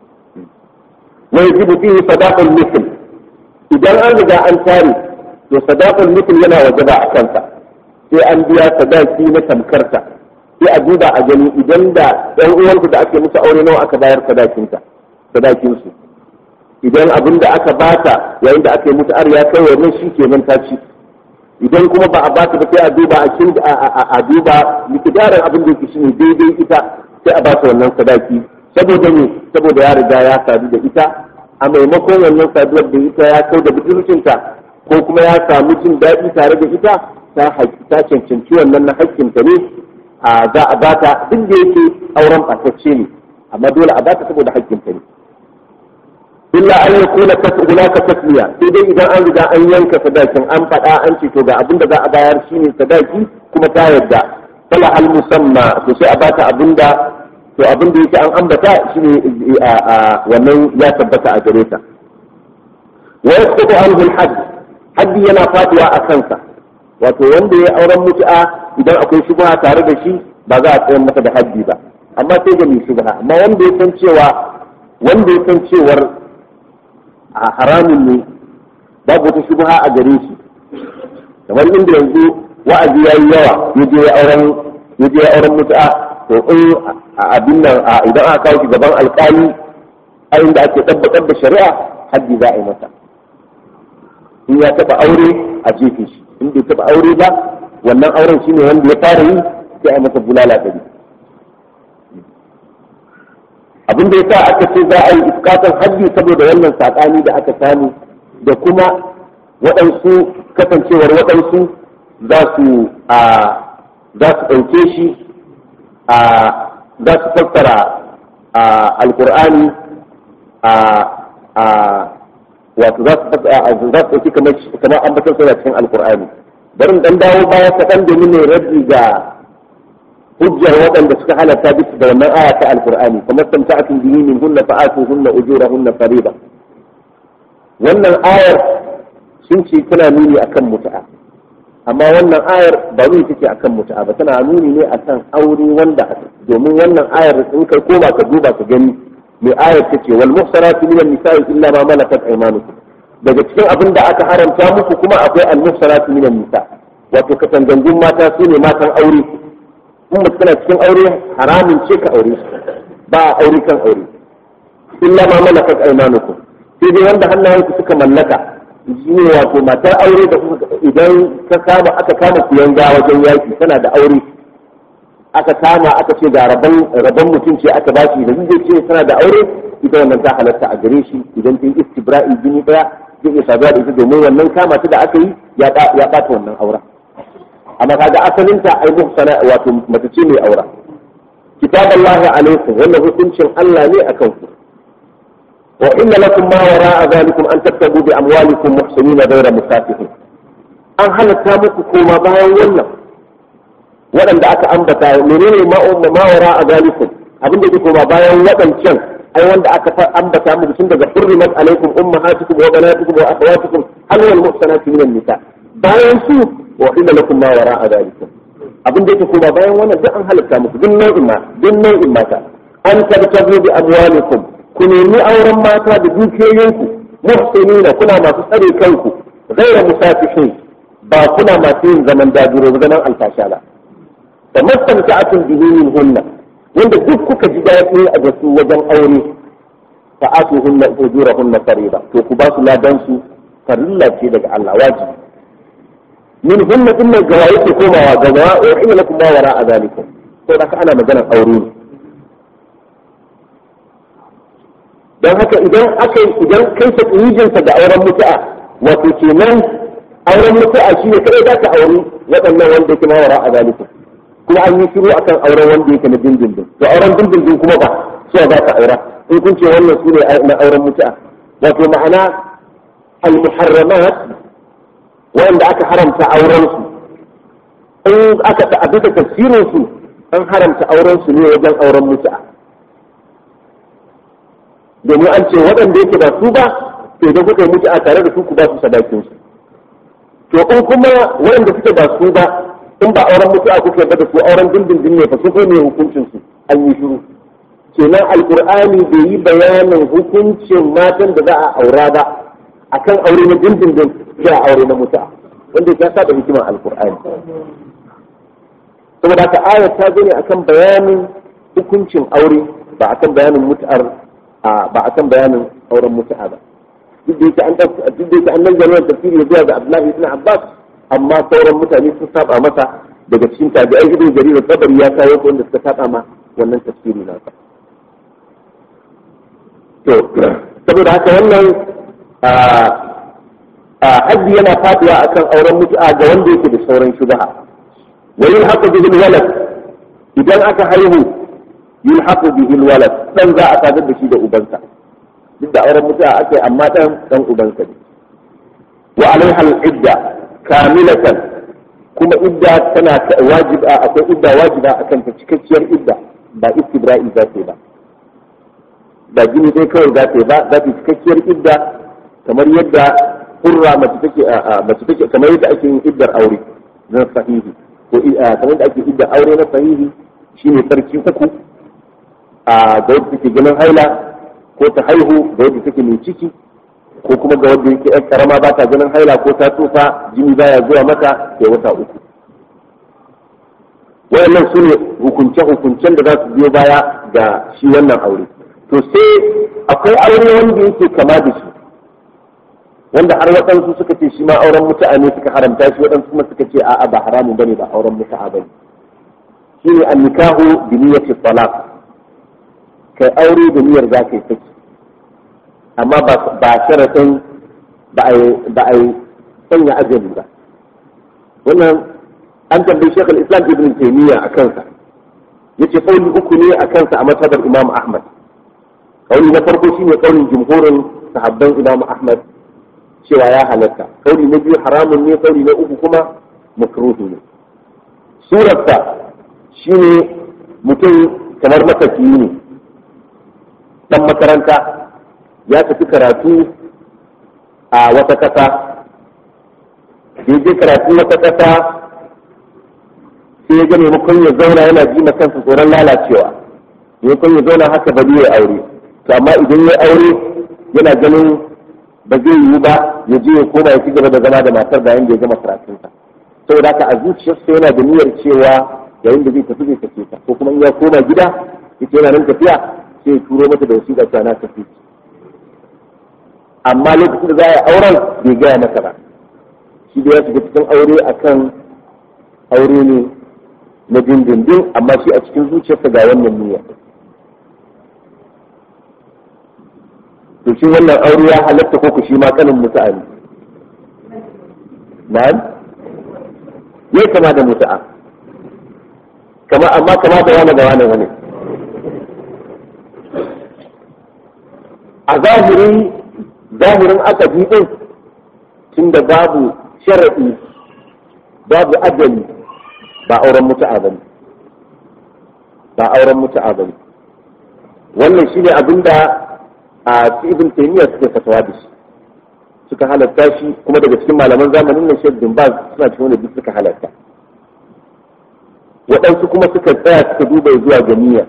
wa yajibu fihi sadaqul mithl idan an riga an tare to sadaqul mithl yana wajaba a kansa sai an biya sadaki na tamkarta sai a duba a gani idan da ɗan uwanku da ake musu aure nawa aka bayar sadakinta sadakinsu idan abin da aka bata yayin da aka yi musu ar ya kai wannan shi kenan ta ci idan kuma ba a bata ba sai a duba a kin a duba likidarin abin da yake shine daidai ita sai a bata wannan sadaki saboda ne saboda ya riga ya sadu da ita a maimakon wannan saduwar da ita ya kau da budurcinta ko kuma ya samu jin daɗi tare da ita ta cancanci wannan na hakkinta ne a za a bata duk da yake auren ɓatacce ne amma dole a bata saboda hakkinta ne illa an yi kula hunaka tasmiya sai dai idan an riga an yanka sadakin an faɗa an ce to ga abin da za a bayar shine sadaki kuma ta yarda fala al musamma to sai a bata abin da to abin da yake an ambata shine wannan ya tabbata a gare ta wa yasqutu anhu al hadd haddi yana faduwa a kansa wato wanda ya auren mutu'a idan akwai shubha tare da shi ba za a tsayar masa da haddi ba amma sai ga mai shubha amma wanda ya san cewa wanda ya san cewar a haramun ne babu wata shubha a gare shi kamar inda yanzu wa'azi yayi yawa ya je ya auren ya je ya auren mutu'a to in a abin nan idan aka kawo shi gaban alkali a inda ake tabbatar da shari'a haddi za a yi masa in ya taba aure a jefe shi in bai taba aure ba wannan auren shine wanda ya fara yi sai a masa bulala ɗari abin da ya sa aka ce za a yi iskatan haddi saboda wannan saƙani da aka samu da kuma waɗansu kasancewar waɗansu za su za su ɗauke shi za su fassara alƙur'ani wato za su ɗauki kamar ambatar suna cikin alƙur'ani bari dan dawo baya kaɗan domin ne rabbi ga hujjar waɗanda suka halatta bisa da wannan aya ta alqur'ani kamar samta'atun bihi min hunna fa'atu hunna ujurahunna fariida wannan ayar sun ce tana nuni akan mutu'a amma wannan ayar ba nuni take akan mutu'a ba tana nuni ne akan aure wanda domin wannan ayar in kai koma ka duba ka gani mai ayar take wal muhsanatu minan nisa'i illa ma malakat aymanukum daga cikin abin da aka haramta muku kuma akwai al muhsanatu minan nisa wato katangangun mata su ne matan aure in mutum tana cikin aure haramun ce ka aure ba a aure kan aure illa ma malakat aymanukum sai dai wanda hannayenku suka mallaka shi ne wato matar aure da idan ka kama aka kama kuyanga wajen yaki tana da aure aka kama aka ce ga rabon rabon mutum ce aka ba shi da zai ce tana da aure ita wannan ta halatta a gare shi idan ta yi istibra'i jini daya zai iya saduwa da ita domin wannan kama ta da aka yi ya ɓata wannan auren amma kaga asalinta ai muhsana wato mace ce mai aura kitaballahi alaikum wannan hukuncin Allah ne akan ku wa inna lakum ma wara'a zalikum an tattabu bi amwalikum muhsinina ghayra musafihin an halatta muku koma bayan wannan waɗanda aka ambata menene ma ma wara'a zalikum abin da ke koma bayan waɗancan ai wanda aka fa ambata muku tun daga hurrimat alaikum ummahatukum wa banatukum wa akhawatukum hal wal muhsanatu minan nisa bayan su wa illa lakum ma wara'a dhalikum abin da yake kuma bayan wannan duk an halatta muku duk nau'in ma duk nau'in mata an tabtabu bi amwalikum ku nemi auren mata da dukiyoyinku muhsinina kuna masu tsare kanku ghayra musafihin ba kuna masu yin zaman dajiro zaman alfasha ba fa mastamta'atun bihi min hunna wanda duk kuka ji daɗi a da su wajen aure fa atu hunna ujurahunna fariida to ku ba su ladan su farilla ce daga Allah wajibi min hunna din nan gawa yake komawa ga gawa wa inna lakum ma wara a zalikum to da ana maganar aure ne dan haka idan aka idan kai ta yijinsa ga auren mutu'a wato kenan auren mutu'a shi ne kadai za ka auri waɗannan wanda yake ma wara a zalikum kuma an yi shiru akan auren wanda yake na dindindin to auren dindindin kuma ba suwa za ka aura in kun ce wannan su ne na auren mutu'a wato ma'ana al-muharramat wanda aka haramta auren su in aka ta'abbi da tafsirin su an haramta auren su ne wajen auren mutu'a domin an ce waɗanda yake ba su ba to idan kuka yi mutu'a tare da su ku ba su sadakin su to in kuma waɗanda suke ba su ba in ba auren mutu'a kuka yarda da su auren dindindin ne fa su ko ne hukuncin su an yi shiru kenan alqur'ani bai yi bayanin hukuncin matan da za a aura ba akan aure na dindindin sai a aure na mutu'a wanda ya saba hikimar alqur'ani saboda haka ayat ta zo ne akan bayanin hukuncin aure ba akan bayanin mutu'ar ba akan bayanin auren mutu'a ba duk da yake an duk da yake an nan jami'ar tafsiri zuwa ga Abdullahi ibn Abbas amma sauran mutane sun saba masa daga cikin tabi'ai ibn jarir tabari ya kawo wanda suka saba ma wannan tafsiri na sa to saboda haka wannan a haddi yana faduwa akan auren mutu'a ga wanda yake da sauran shubha wa yulhaqu bihi walad idan aka haihu yulhaqu bihi walad dan za a sadar da shi da ubansa duk da auren mutu'a ake amma dan dan ubansa ne wa alaiha al-idda kamilatan kuma idda tana wajiba akwai idda wajiba akan ta cikakkiyar idda ba istibra'i za ta ba ba gini dai kawai za ta ba za ta cikakkiyar idda kamar yadda hurra mace take mace take kamar yadda ake yin iddar aure na sahihi ko kamar yadda ake iddar aure na sahihi shine sarki uku a ga wadda take ganin haila ko ta haihu ga wadda take mai ciki ko kuma ga wanda yake yan karama ba ta ganin haila ko ta tsufa jini baya zuwa mata ya wata uku wayannan su ne hukunce-hukuncen da za su biyo baya ga shi wannan aure to sai akwai aure wanda yake kama da shi wanda har waɗansu suka ce shi ma auren mutu'a ne suka haramta shi waɗansu kuma suka ce a'a ba haramun bane ba auren mutu'a bane shi ne an nikahu bi niyyati talaq kai aure da niyyar za ka yi saki amma ba sharaɗin ba a yi sanya ajali ba wannan an tambayi shekul islam ibn taimiyya a kansa ya ce kauli uku ne a kansa a matabar imam ahmad kauli na farko shine kaulin jumhurin sahabban imam ahmad cewa ya halatta kauli na biyu haramun ne kauli na uku kuma makruhi ne surarsa shine mutum kamar matafiyi ne dan makaranta ya tafi karatu a wata ƙasa ya je karatu wata ƙasa sai ya ga maimakon ya zauna yana ji na kansa tsoron lalacewa maimakon ya zauna haka ba zai aure to amma idan ya aure yana ganin ba zai yiwu ba ya je ya koma ya ci gaba da zama da matar bayan da ya gama karatunsa saboda haka a zuciyarsa yana da niyyar cewa yayin da zai tafi zai tafi ta ko kuma in ya koma gida yake yana nan tafiya sai ya turo mata da wasiƙa ta na tafi amma lokacin da za a yi auren bai gaya masa ba shi da ya shiga cikin aure akan aure ne na dindindin amma shi a cikin zuciyarsa ga wannan niyya to shi wannan aure ya halatta ko ku shi ma kanin mutu'a ne na'am yayi kama da mutu'a kama amma kama da wani da wani wani a zahiri zahirin aka din tunda babu shara'i babu ajali ba auren mutu'a ba ne ba auren mutu'a ba ne wannan shine abinda a ibn taymiya suke fatawa da shi suka halatta shi kuma daga cikin malaman zamanin nan shek bin baz suna cikin wanda duk suka halatta waɗansu kuma suka tsaya suka duba zuwa ga niyya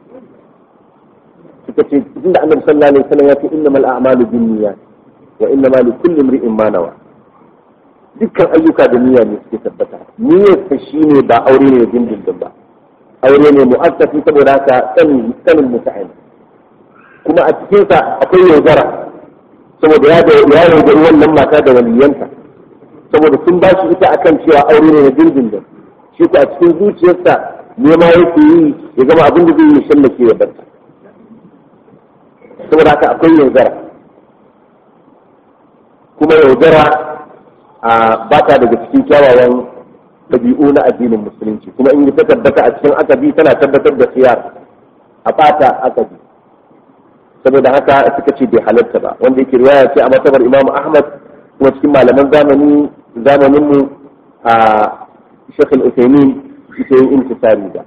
suka ce tunda annabi sallallahu alaihi wasallam ya ce innamal a'malu binniyat wa innamal likulli imri'in ma nawa dukkan ayyuka da niyya ne suke tabbata niyyar ta shine ba aure ne dindindin ba aure ne mu'assafi saboda haka sanin sanin mutane kuma a cikin sa akwai yaudara saboda ya da ya yaudari wannan mata da waliyanta saboda sun ba shi ita akan cewa aure ne na dindindin shi ko a cikin zuciyarsa nema yake yi ya gama abin da zai yi shallake ya barta saboda haka akwai yaudara kuma yaudara a ba ta daga cikin kyawawan ɗabi'u na addinin musulunci kuma in ta tabbata a cikin akabi tana tabbatar da siyar a fata akabi saboda haka suka ce bai halatta ba wanda yake riwaya ce a matabar imam ahmad kuma cikin malaman zamani zamanin mu a shekh al-usaimin ita yin intisari da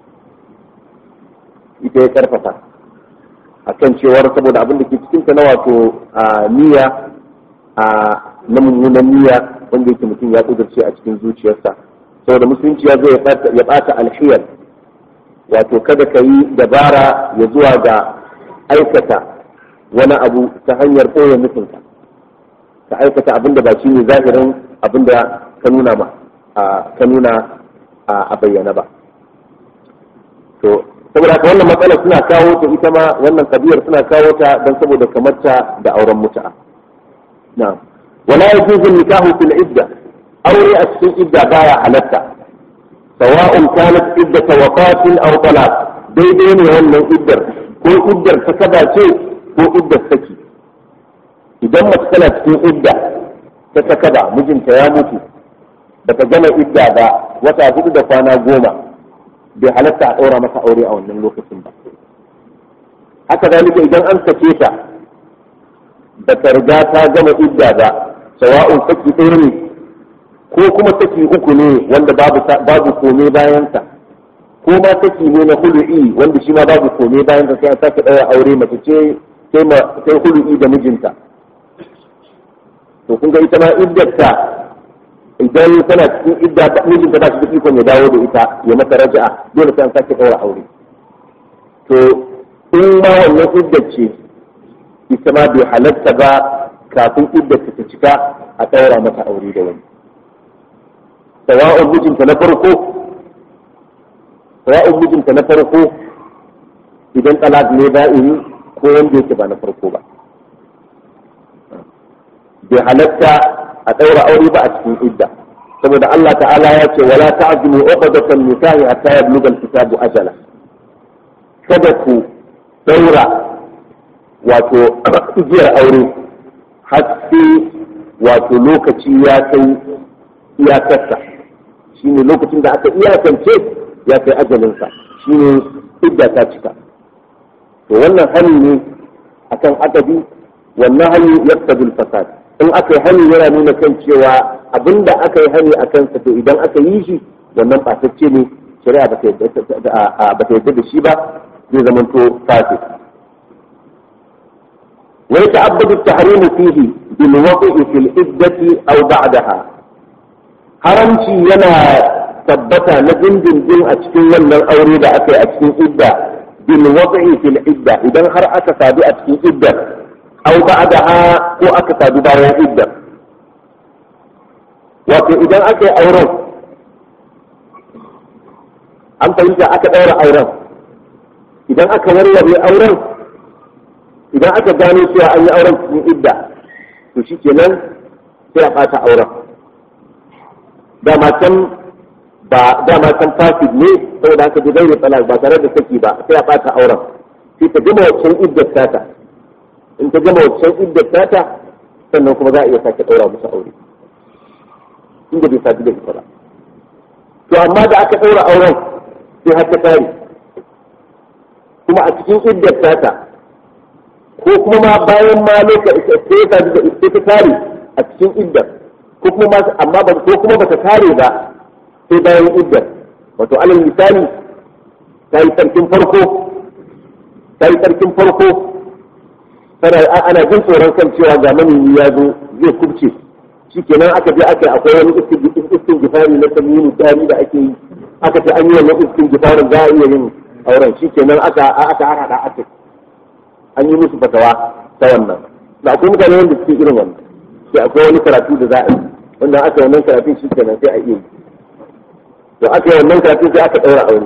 ita ya karfafa akan cewar saboda abin da ke cikin ta na wato niyya a na mummunan niyya wanda yake mutum ya kudurce a cikin zuciyarsa saboda musulunci ya zo ya bata alhiyar wato kada ka yi dabara ya zuwa ga aikata wani abu ta hanyar ɓoye nufinka ka aikata abin da ba shi ne zahirin abin da ka nuna ma ka nuna a bayyana ba to saboda haka wannan matsala suna kawo ta ita ma wannan kabiyar suna kawo ta don saboda kamarta da auren mutu'a na'am wala yajuzu nikahu fil idda aure a cikin idda baya halatta sawa'un kanat iddata wafatin aw talaq daidai ne wannan iddar ko iddar ta kaba ce ko iddar saki idan mace tana cikin idda ta ta kaba mijinta ya mutu bata gama idda ba wata hudu da kwana goma bai halatta a ɗaura masa aure a wannan lokacin ba haka zalika idan an sake ta ba ta riga ta gama idda ba sawa'un saki ɗaya ne ko kuma saki uku ne wanda babu babu kome bayansa ko ma saki ne na hulu'i wanda shi ma babu kome bayansa sai an sake ɗaura aure mace ce sai ma sai hulu'i da mijinta to kun ga ita ma iddarta idan tana cikin idda mijinta ba shi da ikon ya dawo da ita ya mata raja'a dole sai an sake ɗaura aure to in ma wannan iddar ce ita ma bai halatta ba kafin iddar ta cika a ɗaura mata aure da wani sawa'un mijinta na farko sawa'un mijinta na farko idan talak ne ba'ini ko wanda yake ba na farko ba bai halatta a ɗaura aure ba a cikin idda saboda Allah ta'ala ya ce wala ta'zimu uqdatan nikahi hatta yablugha al-kitabu ajala kada ku daura wato igiyar aure har sai wato lokaci ya kai iyakarsa shine lokacin da aka iyakance ya kai ajalinsa shine idda ta cika to wannan hani ne akan adabi wannan hani yaqtadi al-fasad in aka yi hani yana nuna kan cewa abinda aka yi hani a kansa to idan aka yi shi wannan ɓatacce ne shari'a ba ta yarda da shi ba zai zama to fasid wa yata'abbadu at-tahrimu fihi bil waqi fil iddati aw ba'daha haramci yana tabbata na dindindin a cikin wannan aure da aka yi a cikin idda bil waqi fil idda idan har aka sadu a cikin idda aw ba'daha ko aka sadu bayan idda wato idan aka yi auren an fahimta aka ɗaura auren idan aka warware auren idan aka gano cewa an yi auren cikin idda to shi kenan sai a ɓata auren dama can ba dama can fasid ne saboda haka bi gairi talak ba tare da saki ba sai a ɓata auren sai ta gama waccan iddar tata in ta gama waccan iddar tata sannan kuma za a iya sake ɗaura musu aure inda bai sadu da ita ba to amma da aka ɗaura auren sai har ta tare kuma a cikin iddar tata ko kuma ma bayan ma lokaci sai ya sadu da ita ta tare a cikin iddar ko kuma ma amma ba ko kuma bata tare ba sai bayan iddar wato alal misali ta yi sarkin farko ta yi tsarkin farko ana jin tsoron kan cewa ga manemi ya zo zai kubce shi kenan aka je aka akwai wani iskin gifari na tamini dari da ake yi aka ce an yi wannan iskin gifarin za a iya yin auren shi kenan aka aka harhaɗa aka an yi musu fatawa ta wannan da akwai mutane wanda suke irin wannan sai akwai wani karatu da za a yi wanda aka yi wannan karatun shi kenan sai a iya yi to aka yi wannan karatun sai aka ɗaura aure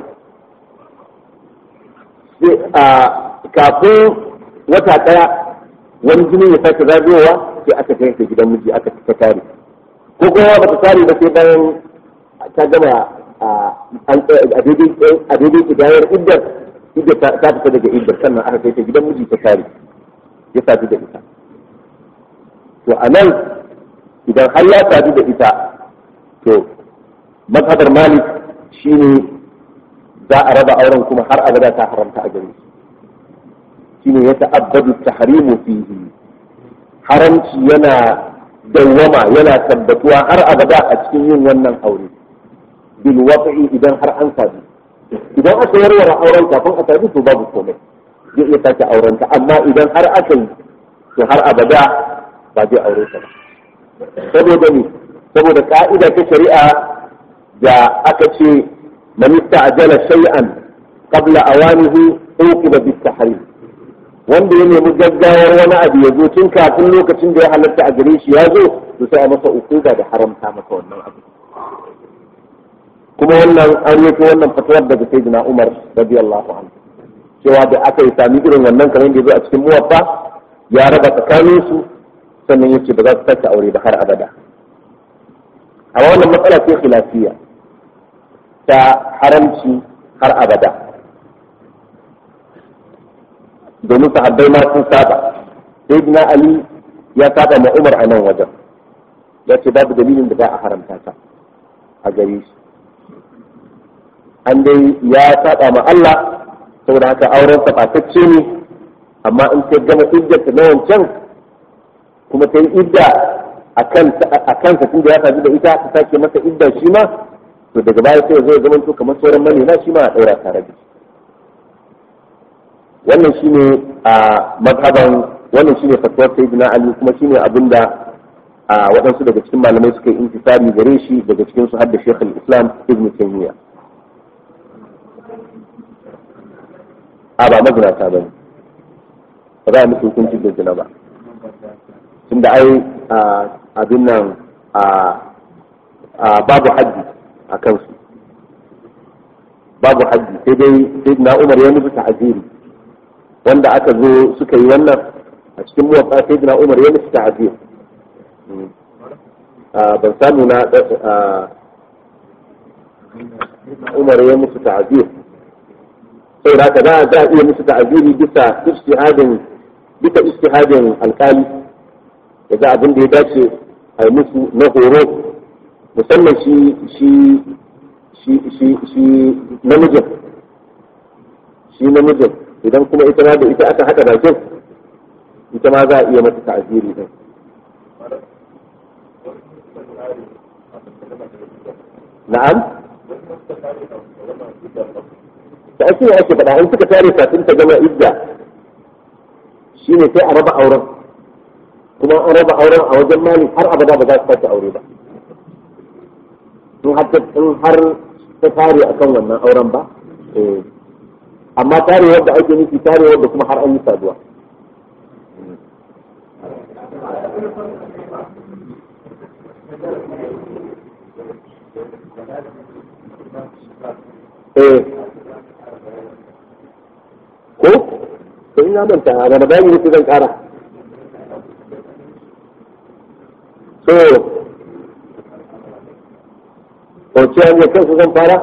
sai a kafin wata ɗaya wani jini ya sake zagayowa sai aka kai ta gidan miji aka ta tare ko kuma ba ta tare ba sai bayan ta gama a daidai kidayar iddar iddar ta fita daga iddar sannan aka kai ta gidan miji ta tare ya sadu da ita to a nan idan har ya sadu da ita to mazhabar malik shine za a raba auren kuma har abada ta haramta a gare shi shine ya ta'abbadu tahrimu fihi haramci yana dawwama yana tabbatuwa har abada a cikin yin wannan aure bil waqi idan har an sadu idan aka warware auren kafin a sadu to babu komai zai iya sake auren ta amma idan har aka yi to har abada ba zai aure ta ba saboda ni saboda ka'ida ta shari'a da aka ce man ista'jala shay'an qabla awanihi uqiba bit tahrim wanda ya nemi gaggawar wani abu ya zo tun kafin lokacin da ya halatta a gare shi ya zo to sai a masa ukuba da haramta masa wannan abu kuma wannan an yi wannan fatawar daga sayyidina Umar radiyallahu anhu cewa da aka yi sami irin wannan kamar da ya zo a cikin muwaffa ya raba tsakanin su sannan yace ba za su sake aure ba har abada a wannan matsala ce khilafiya ta haramci har abada domin sahabbai ma sun saba sayyidina ali ya saba ma umar a nan wajen ya ce babu dalilin da za a haramta ta a gare shi an dai ya saba ma Allah saboda haka auren sabatacce ne amma in ta gama iddarta na wancan kuma ta yi idda a kansa tun da ya sadu da ita ta sake masa idda shi ma to daga baya sai zai zama to kamar sauran manema shi ma a ɗaura tare da shi wannan shine a mazhaban wannan shine fatuwar sayyidina ali kuma shine abinda a waɗansu daga cikin malamai suka yi intisari gare shi daga cikin su hadda shekul islam ibn taymiya a ba mazinata bane ba za a musu hukunci da zina ba tunda ai abin nan babu haddi a kansu babu haddi sai dai sayyidina umar ya musu ta'aziri wanda aka zo suka yi wannan a cikin muwafa sai na umar ya musu ta'azir ban samu na umar ya musu ta'azir sai da za a za a iya musu ta'aziri bisa ijtihadin bisa ijtihadin alkali da ga abin da ya dace a yi musu na horo musamman shi shi shi shi shi namijin shi namijin idan kuma ita ma da ita aka haɗa bakin ita ma za a iya mata ta'aziri din na'am da ake yi ake faɗa in suka tare kafin ta gama idda shine sai a raba auren kuma an raba auren a wajen mali har abada ba za su sake aure ba in har ta tare akan wannan auren ba amma tarewar da ake nufi tarewar da kuma har an yi saduwa eh ko to ina manta a wani bayani ne zan kara so ko ce hanyar kansu zan fara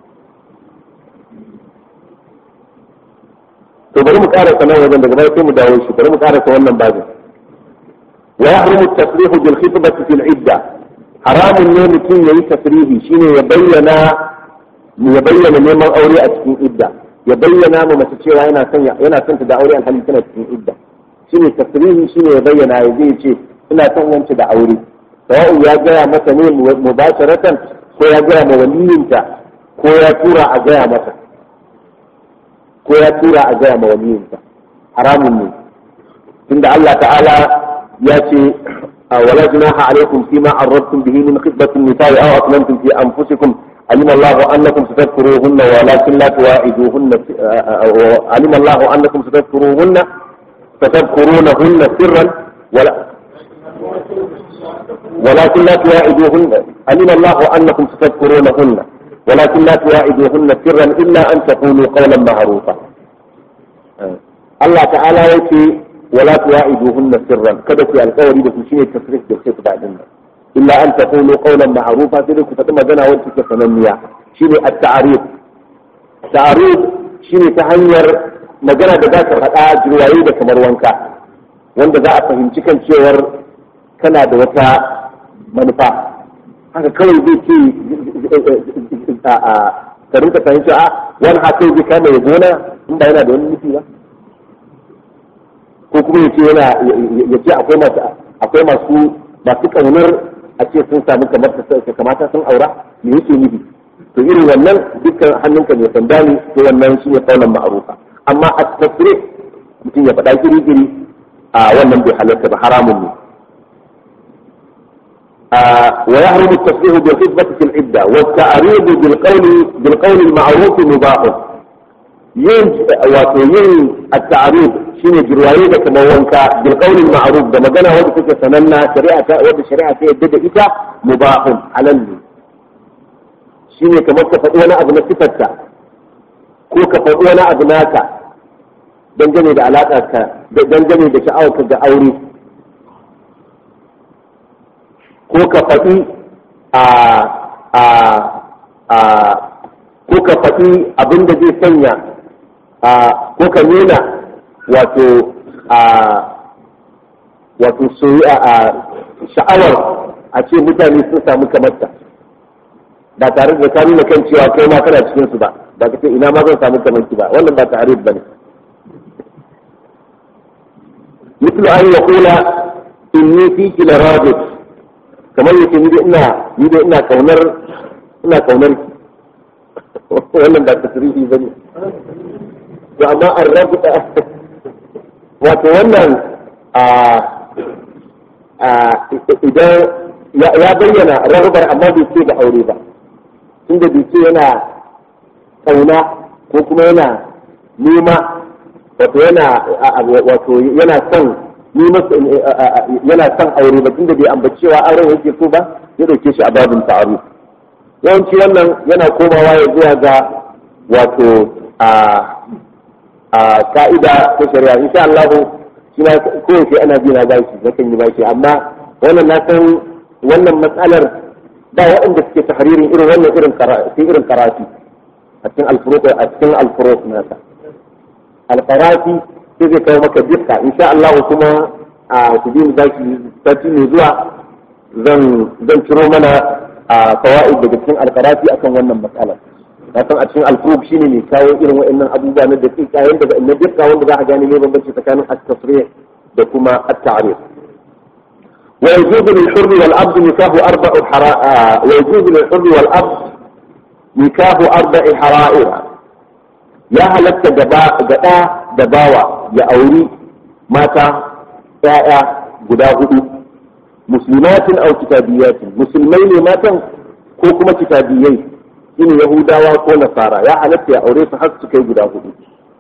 to bari mu karasa nan wajen daga baya sai mu dawo shi bari mu karasa wannan babin wa yahrumu at-tasrihu bil khitbati fil idda haramun ne mutum yayi tasrihi shine ya bayyana ya bayyana neman aure a cikin idda ya bayyana ma mace cewa yana son yana son ta da aure alhali tana cikin idda shine tasrihi shine ya bayyana ya zai ce ina son wance da aure sawa'u ya gaya mata ne mubasharatan ko ya gaya ma waliyinta ko ya tura a gaya mata ko ya tura a gaya ma waliyinsa haramun ne tunda Allah ta'ala ya ce ولا جناح عليكم فيما عرضتم به من خطبة النساء أو أطلمتم في أنفسكم علم الله أنكم ستذكروهن ولكن لا تواعدوهن علم الله أنكم ستذكروهن ستذكرونهن سرا ولا ولكن لا تواعدوهن علم الله أنكم ستذكرونهن ولكن لا تواعدوهن سرا إلا أن تقولوا قولا معروفا الله تعالى يقول ولا تواعدوهن سرا kada ku alƙawari da su shine tasrif da sai kuɗa din illa an taqulu qawlan ma'rufa sai ku faɗi magana wacce take sananniya shine at-ta'rif ta'rif shine ta hanyar magana da za ka faɗa jirwaye da kamar wanka wanda za a fahimci kan cewar kana da wata manufa haka kawai zai ce ka rinka fahimci a wani haka zai kama ya gona in ba yana da wani nufi ba ko kuma ya ce yana ya ce akwai masu akwai masu masu kaunar a ce sun samu kamar ta kamata sun aura me yake nufi to irin wannan dukkan hannunka ne sanda ne to wannan shi ne kaunan ma'arufa amma a tasiri mutum ya faɗa giri-giri a wannan bai halarta ba haramun ne ويحرم التصريح بالخطبة في العدة والتعريض بالقول بالقول المعروف مباح yin wato yin at-ta'rif shine jirwaye da kamar wanka bil qawli ma'ruf da magana wanda take sananna shari'a ta wanda shari'a ta yadda da ita mubahun halal ne shine kamar ka faɗi wani abu na sifarta ko ka faɗi wani abu naka dangane da alaƙar ka dangane da sha'awar ka ga aure ko ka faɗi a a a ko ka faɗi abin da zai sanya ko ka nuna wato a wato a sha'awar a ce mutane sun samu kamarta ba tare da ka nuna kan cewa kai ma kana cikin su ba ba ka ce ina ma zan samu kamar ba wannan ba ta'arif bane مثل أن يقول إني فيك لراجل kamar yake ni da ina ni da ina kaunar ina kaunar ki wannan ba tasrihi bane to amma an rabuta wato wannan a a idan ya bayyana rahubar amma bai ce da aure ba inda bai ce yana kauna ko kuma yana nema wato yana wato yana son yana son aure ba tunda bai ambaci cewa auren yake so ba ya dauke shi a babin ta'aruf yawanci wannan yana komawa ya zuwa ga wato a a ka'ida ta shari'a insha Allah shi ma kowace ana bi na bashi nakan yi bashi amma wannan na san wannan matsalar ba waɗanda suke tahririn irin wannan irin karatu irin karatu a cikin alfuruq a cikin alfuruq nasa alqarati sai zai kawo maka dukka insha Allah kuma a ku bi bashi sati mai zuwa zan zan ciro mana a fawaid daga cikin alqarati akan wannan matsalar na san a cikin alfuruk shine mai kawo irin wa'annan abubuwa na da tsika yanda da na dukka wanda za a gane ne bambanci tsakanin at-tasrih da kuma at-ta'rif wa yajuzu lil hurri wal abd nikahu arba'u hara wa yajuzu lil hurri wal abd nikahu arba'i hara'ir ya halatta gaba gada da bawa ya auri mata ya'ya guda hudu muslimatin aw kitabiyatin musulmai ne matan ko kuma kitabiyai shine yahudawa ko nasara ya halatta ya aure su har su kai guda hudu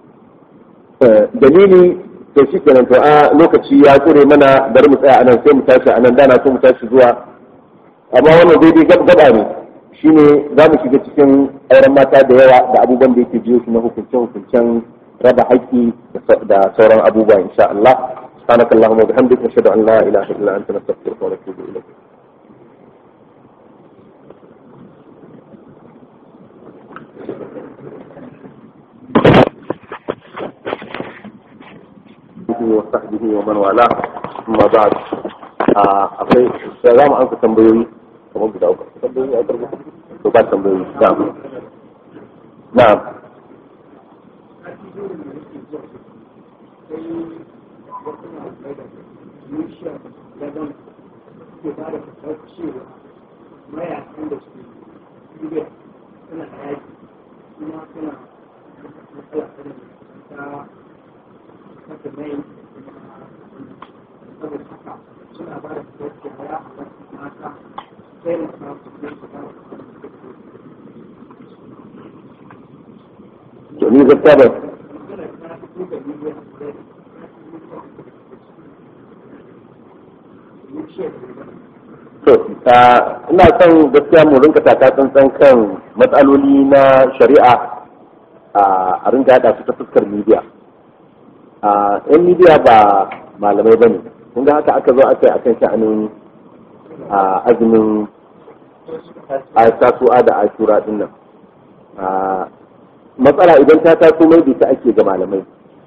dalili to shi kenan to a lokaci ya kure mana bari mu tsaya anan sai mu tashi anan dana so mu tashi zuwa amma wannan daidai gaba ne shine za mu shiga cikin auren mata da yawa da abubuwan da yake jiyo su na hukuncen hukuncen raba haƙƙi da sauran abubuwa insha Allah سبحانك اللهم وبحمدك نشهد ان لا اله الا انت نستغفرك ونتوب اليك وصحبه ومن والاه ثم بعد akwai da za mu ansa tambayoyi kamar guda uku tambayoyi a karbu to ba tambayoyi na'am na'am mayakan da suke suna da yaki kuma suna matsala to ni gaskiya ba to ina son gaskiya mu rinka taka tsantsan kan matsaloli na shari'a a rinka yada su ta fuskar media a yan media ba malamai ba ne kun ga haka aka zo aka yi akan sha'anin azumin a tasu'a da ashura din nan matsala idan ta taso mai da ta ake ga malamai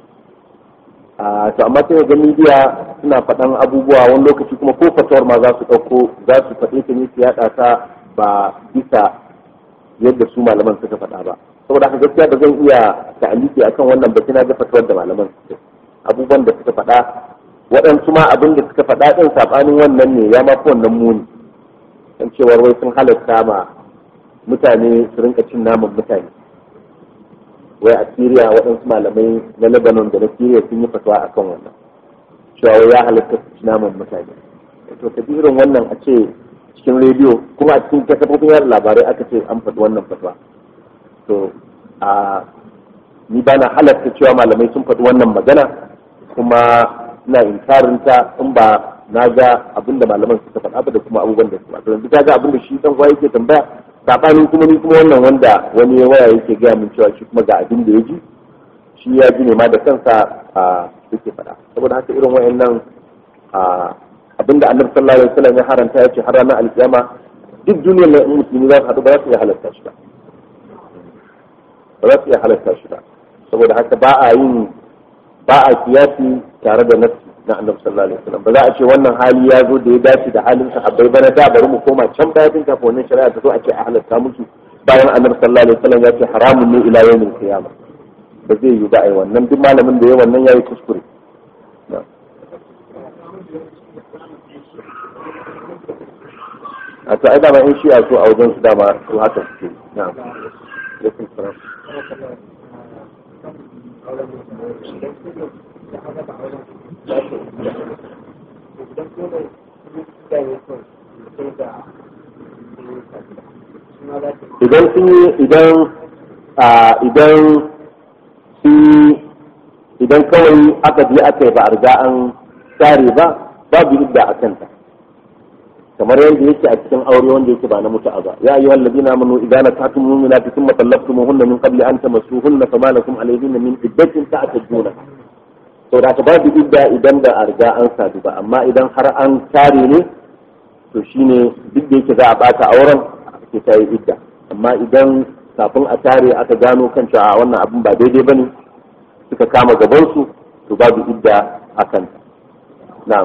to amma sai ga media suna faɗan abubuwa wani lokaci kuma ko fatawar ma za su ɗauko za su faɗe ta ne su yaɗa ta ba bisa yadda su malaman suka faɗa ba saboda haka gaskiya ba zan iya ta'aliki akan wannan ba kina ga fatawar da malaman abubuwan da suka faɗa waɗansu ma abin da suka faɗa ɗin saɓanin wannan ne ya ma fi wannan muni kan cewar wai sun halatta ma mutane su rinka cin naman mutane wai a Syria waɗansu malamai na Lebanon da na Syria sun yi fatawa a kan wannan cewa wai ya halatta su ci naman mutane to ta irin wannan a ce cikin rediyo kuma a cikin kafofin yada labarai aka ce an faɗi wannan fatawa to a ni ba na halatta cewa malamai sun faɗi wannan magana kuma ina inkarin ta in ba na ga abin da malaman suka faɗa ba da kuma abubuwan da suka faɗa yanzu ka ga abin da shi dan uwa yake tambaya sabanin kuma ni kuma wannan wanda wani waya yake gaya min cewa shi kuma ga abin da ya ji shi ya ji ne ma da kansa a yake faɗa saboda haka irin wayannan abin da annabi sallallahu alaihi wasallam ya haranta ya ce har ranar alkiyama duk duniyar nan musulmi za su haɗu ba za su iya halatta shi ba ba za su iya halatta shi ba saboda haka ba a yin ba a kiyasi tare da nafsi na annabi sallallahu alaihi wasallam ba za a ce wannan hali ya zo da ya dace da halin sahabbai ba na da bari mu koma can baya tun kafin wannan shari'a ta zo a ce a halatta musu bayan annabi sallallahu alaihi wasallam ya ce haramun ne ila yawmin qiyama ba zai yi ba ai wannan duk malamin da ya wannan yayi kuskure a to ai dama in shi'a so a wajen su dama su haka suke na'am alaikum salam idan sun yi idan idan sun idan kawai aka je aka yi ba a riga an tsare ba babu idda a kanta kamar yadda yake a cikin aure wanda yake ba na mutu'a ba ya ayyuhal ladina amanu idza nakatum mu'minati thumma talaqtumuhunna min qabli an tamassuhunna fama lakum alayhinna min iddatin ta'tadduna to da ta babu idda idan da a riga an sadu ba amma idan har an tare ne to shine duk da yake za a bata auren ke ta yi idda amma idan kafin a tare aka gano kan cewa wannan abin ba daidai bane suka kama gabansu to babu idda a kanta na'am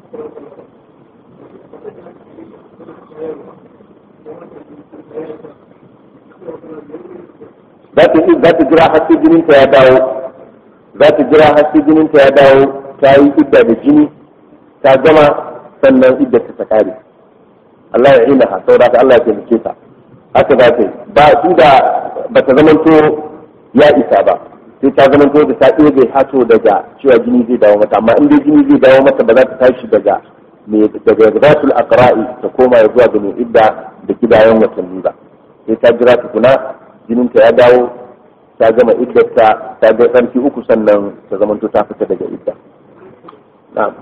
za ta jira har sai jininta ya dawo za ta jira har sai jininta ya dawo ta yi idda da jini ta gama sannan idda ta ta kare Allah ya ina ha saboda ka Allah ya taimake ta haka za ta yi ba su da ba ta zamanto ya isa ba sai ta zamanto da ta ɗebe hato daga cewa jini zai dawo mata amma in dai jini zai dawo mata ba za ta tashi daga daga zatul aqra'i ta koma ya zuwa ga mai idda da kidayen watanni ba sai ta jira tukuna jininta ya dawo ta gama iddarta ta ga tsarki uku sannan ta zamanto ta fita daga idda na'am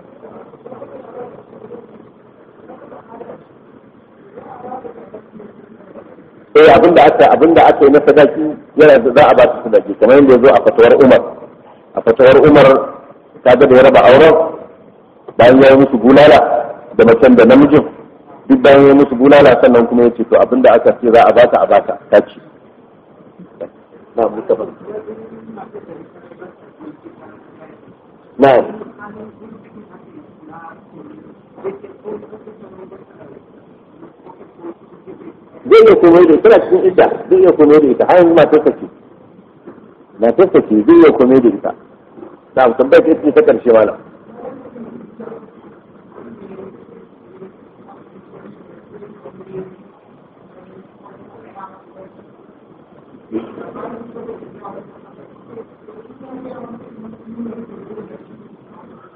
eh abinda aka abinda aka yi na sadaki yana da za a ba su sadaki kamar yadda ya zo a fatawar Umar a fatawar Umar ta ga da ya raba auren bayan ya yi musu bulala da macen da namijin duk bayan ya yi musu bulala sannan kuma ya ce to abinda aka ce za a baka a baka ta ce na mustafa na zai iya komai da ita cikin idda zai iya komai da ita har yanzu matar ta ce matar ta ce zai iya komai da ita na tambayar ta ita ta karshe mana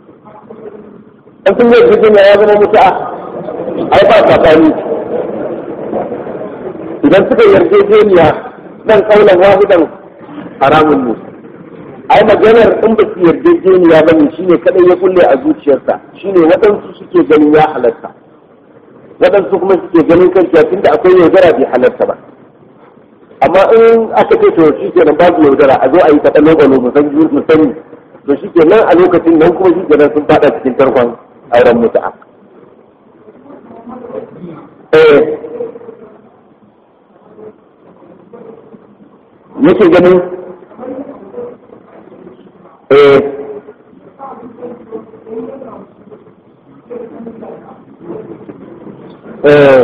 in kun yi jirgin ya zama mutu'a ai ba tsakani idan suka yarjejeniya nan kaulan wahidan haramun ne ai maganar in ba su yarjejeniya ba ne shine kadai ya kulle a zuciyarsa shine waɗansu suke ganin ya halatta waɗansu kuma suke ganin kan tunda akwai yaudara bai halarta ba amma in aka ce to shi ke nan babu yaudara a zo a yi kaɗan lokalo mu san mu sani to shi ke nan a lokacin nan kuma shi ke nan sun fada cikin tarkon auren mutu'a eh yake ganin eh eh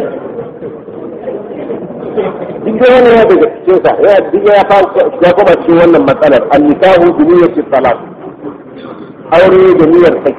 duk da wannan ya daga cikin sa ya duk ya fara ya kuma cikin wannan matsalar an-nikahu bi niyyati salat aure da niyyar saki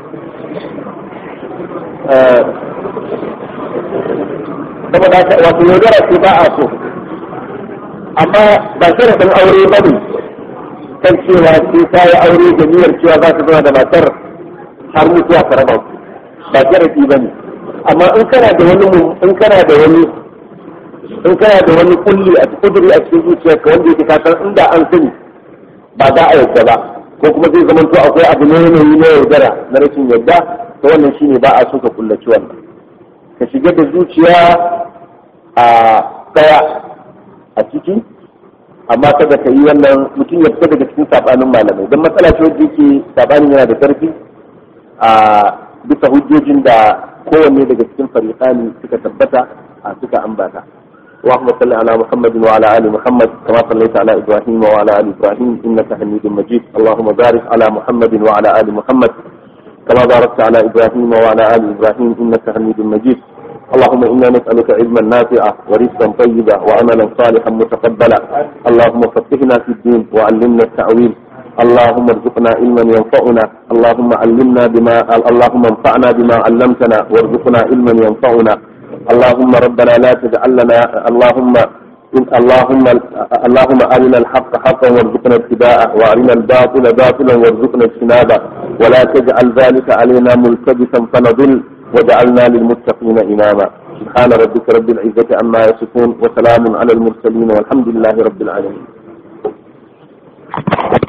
saboda haka wato yaudara ce ba a so amma ba sharadin aure ba ne kan cewa sai ta yi aure da niyyar cewa za ta zama da matar har mutuwa ta raba ku ba sharadi ba ne amma in kana da wani in kana da wani in kana da wani kulli a kuduri a cikin zuciyarka wanda yake ka san inda an sani ba za a yadda ba ko kuma zai zama to akwai abu ne yanayi na yaudara na rashin yadda to wannan shine ba a so ka kullaci wannan ka shiga da zuciya a daya a ciki amma kada ka yi wannan mutum ya fita daga cikin sabanin malamai don matsala ce wadda yake sabanin yana da karfi a bisa hujjojin da kowanne daga cikin fariqani suka tabbata a suka ambata اللهم صل على محمد وعلى ال محمد كما صليت على ابراهيم وعلى ال ابراهيم انك حميد مجيد اللهم بارك على محمد وعلى ال محمد كما باركت على ابراهيم وعلى ال ابراهيم انك حميد مجيد اللهم انا نسالك علما نافعا ورزقا طيبا وعملا صالحا متقبلا اللهم فقهنا في الدين وعلمنا التاويل اللهم ارزقنا علما ينفعنا اللهم علمنا بما اللهم انفعنا بما علمتنا وارزقنا علما ينفعنا اللهم ربنا لا تجعل لنا اللهم اللهم اللهم ارنا الحق حقا وارزقنا اتباعه وارنا الباطل باطلا وارزقنا اجتنابه ولا تجعل ذلك علينا ملتبسا فنضل وجعلنا للمتقين اماما سبحان ربك رب العزه عما يصفون وسلام على المرسلين والحمد لله رب العالمين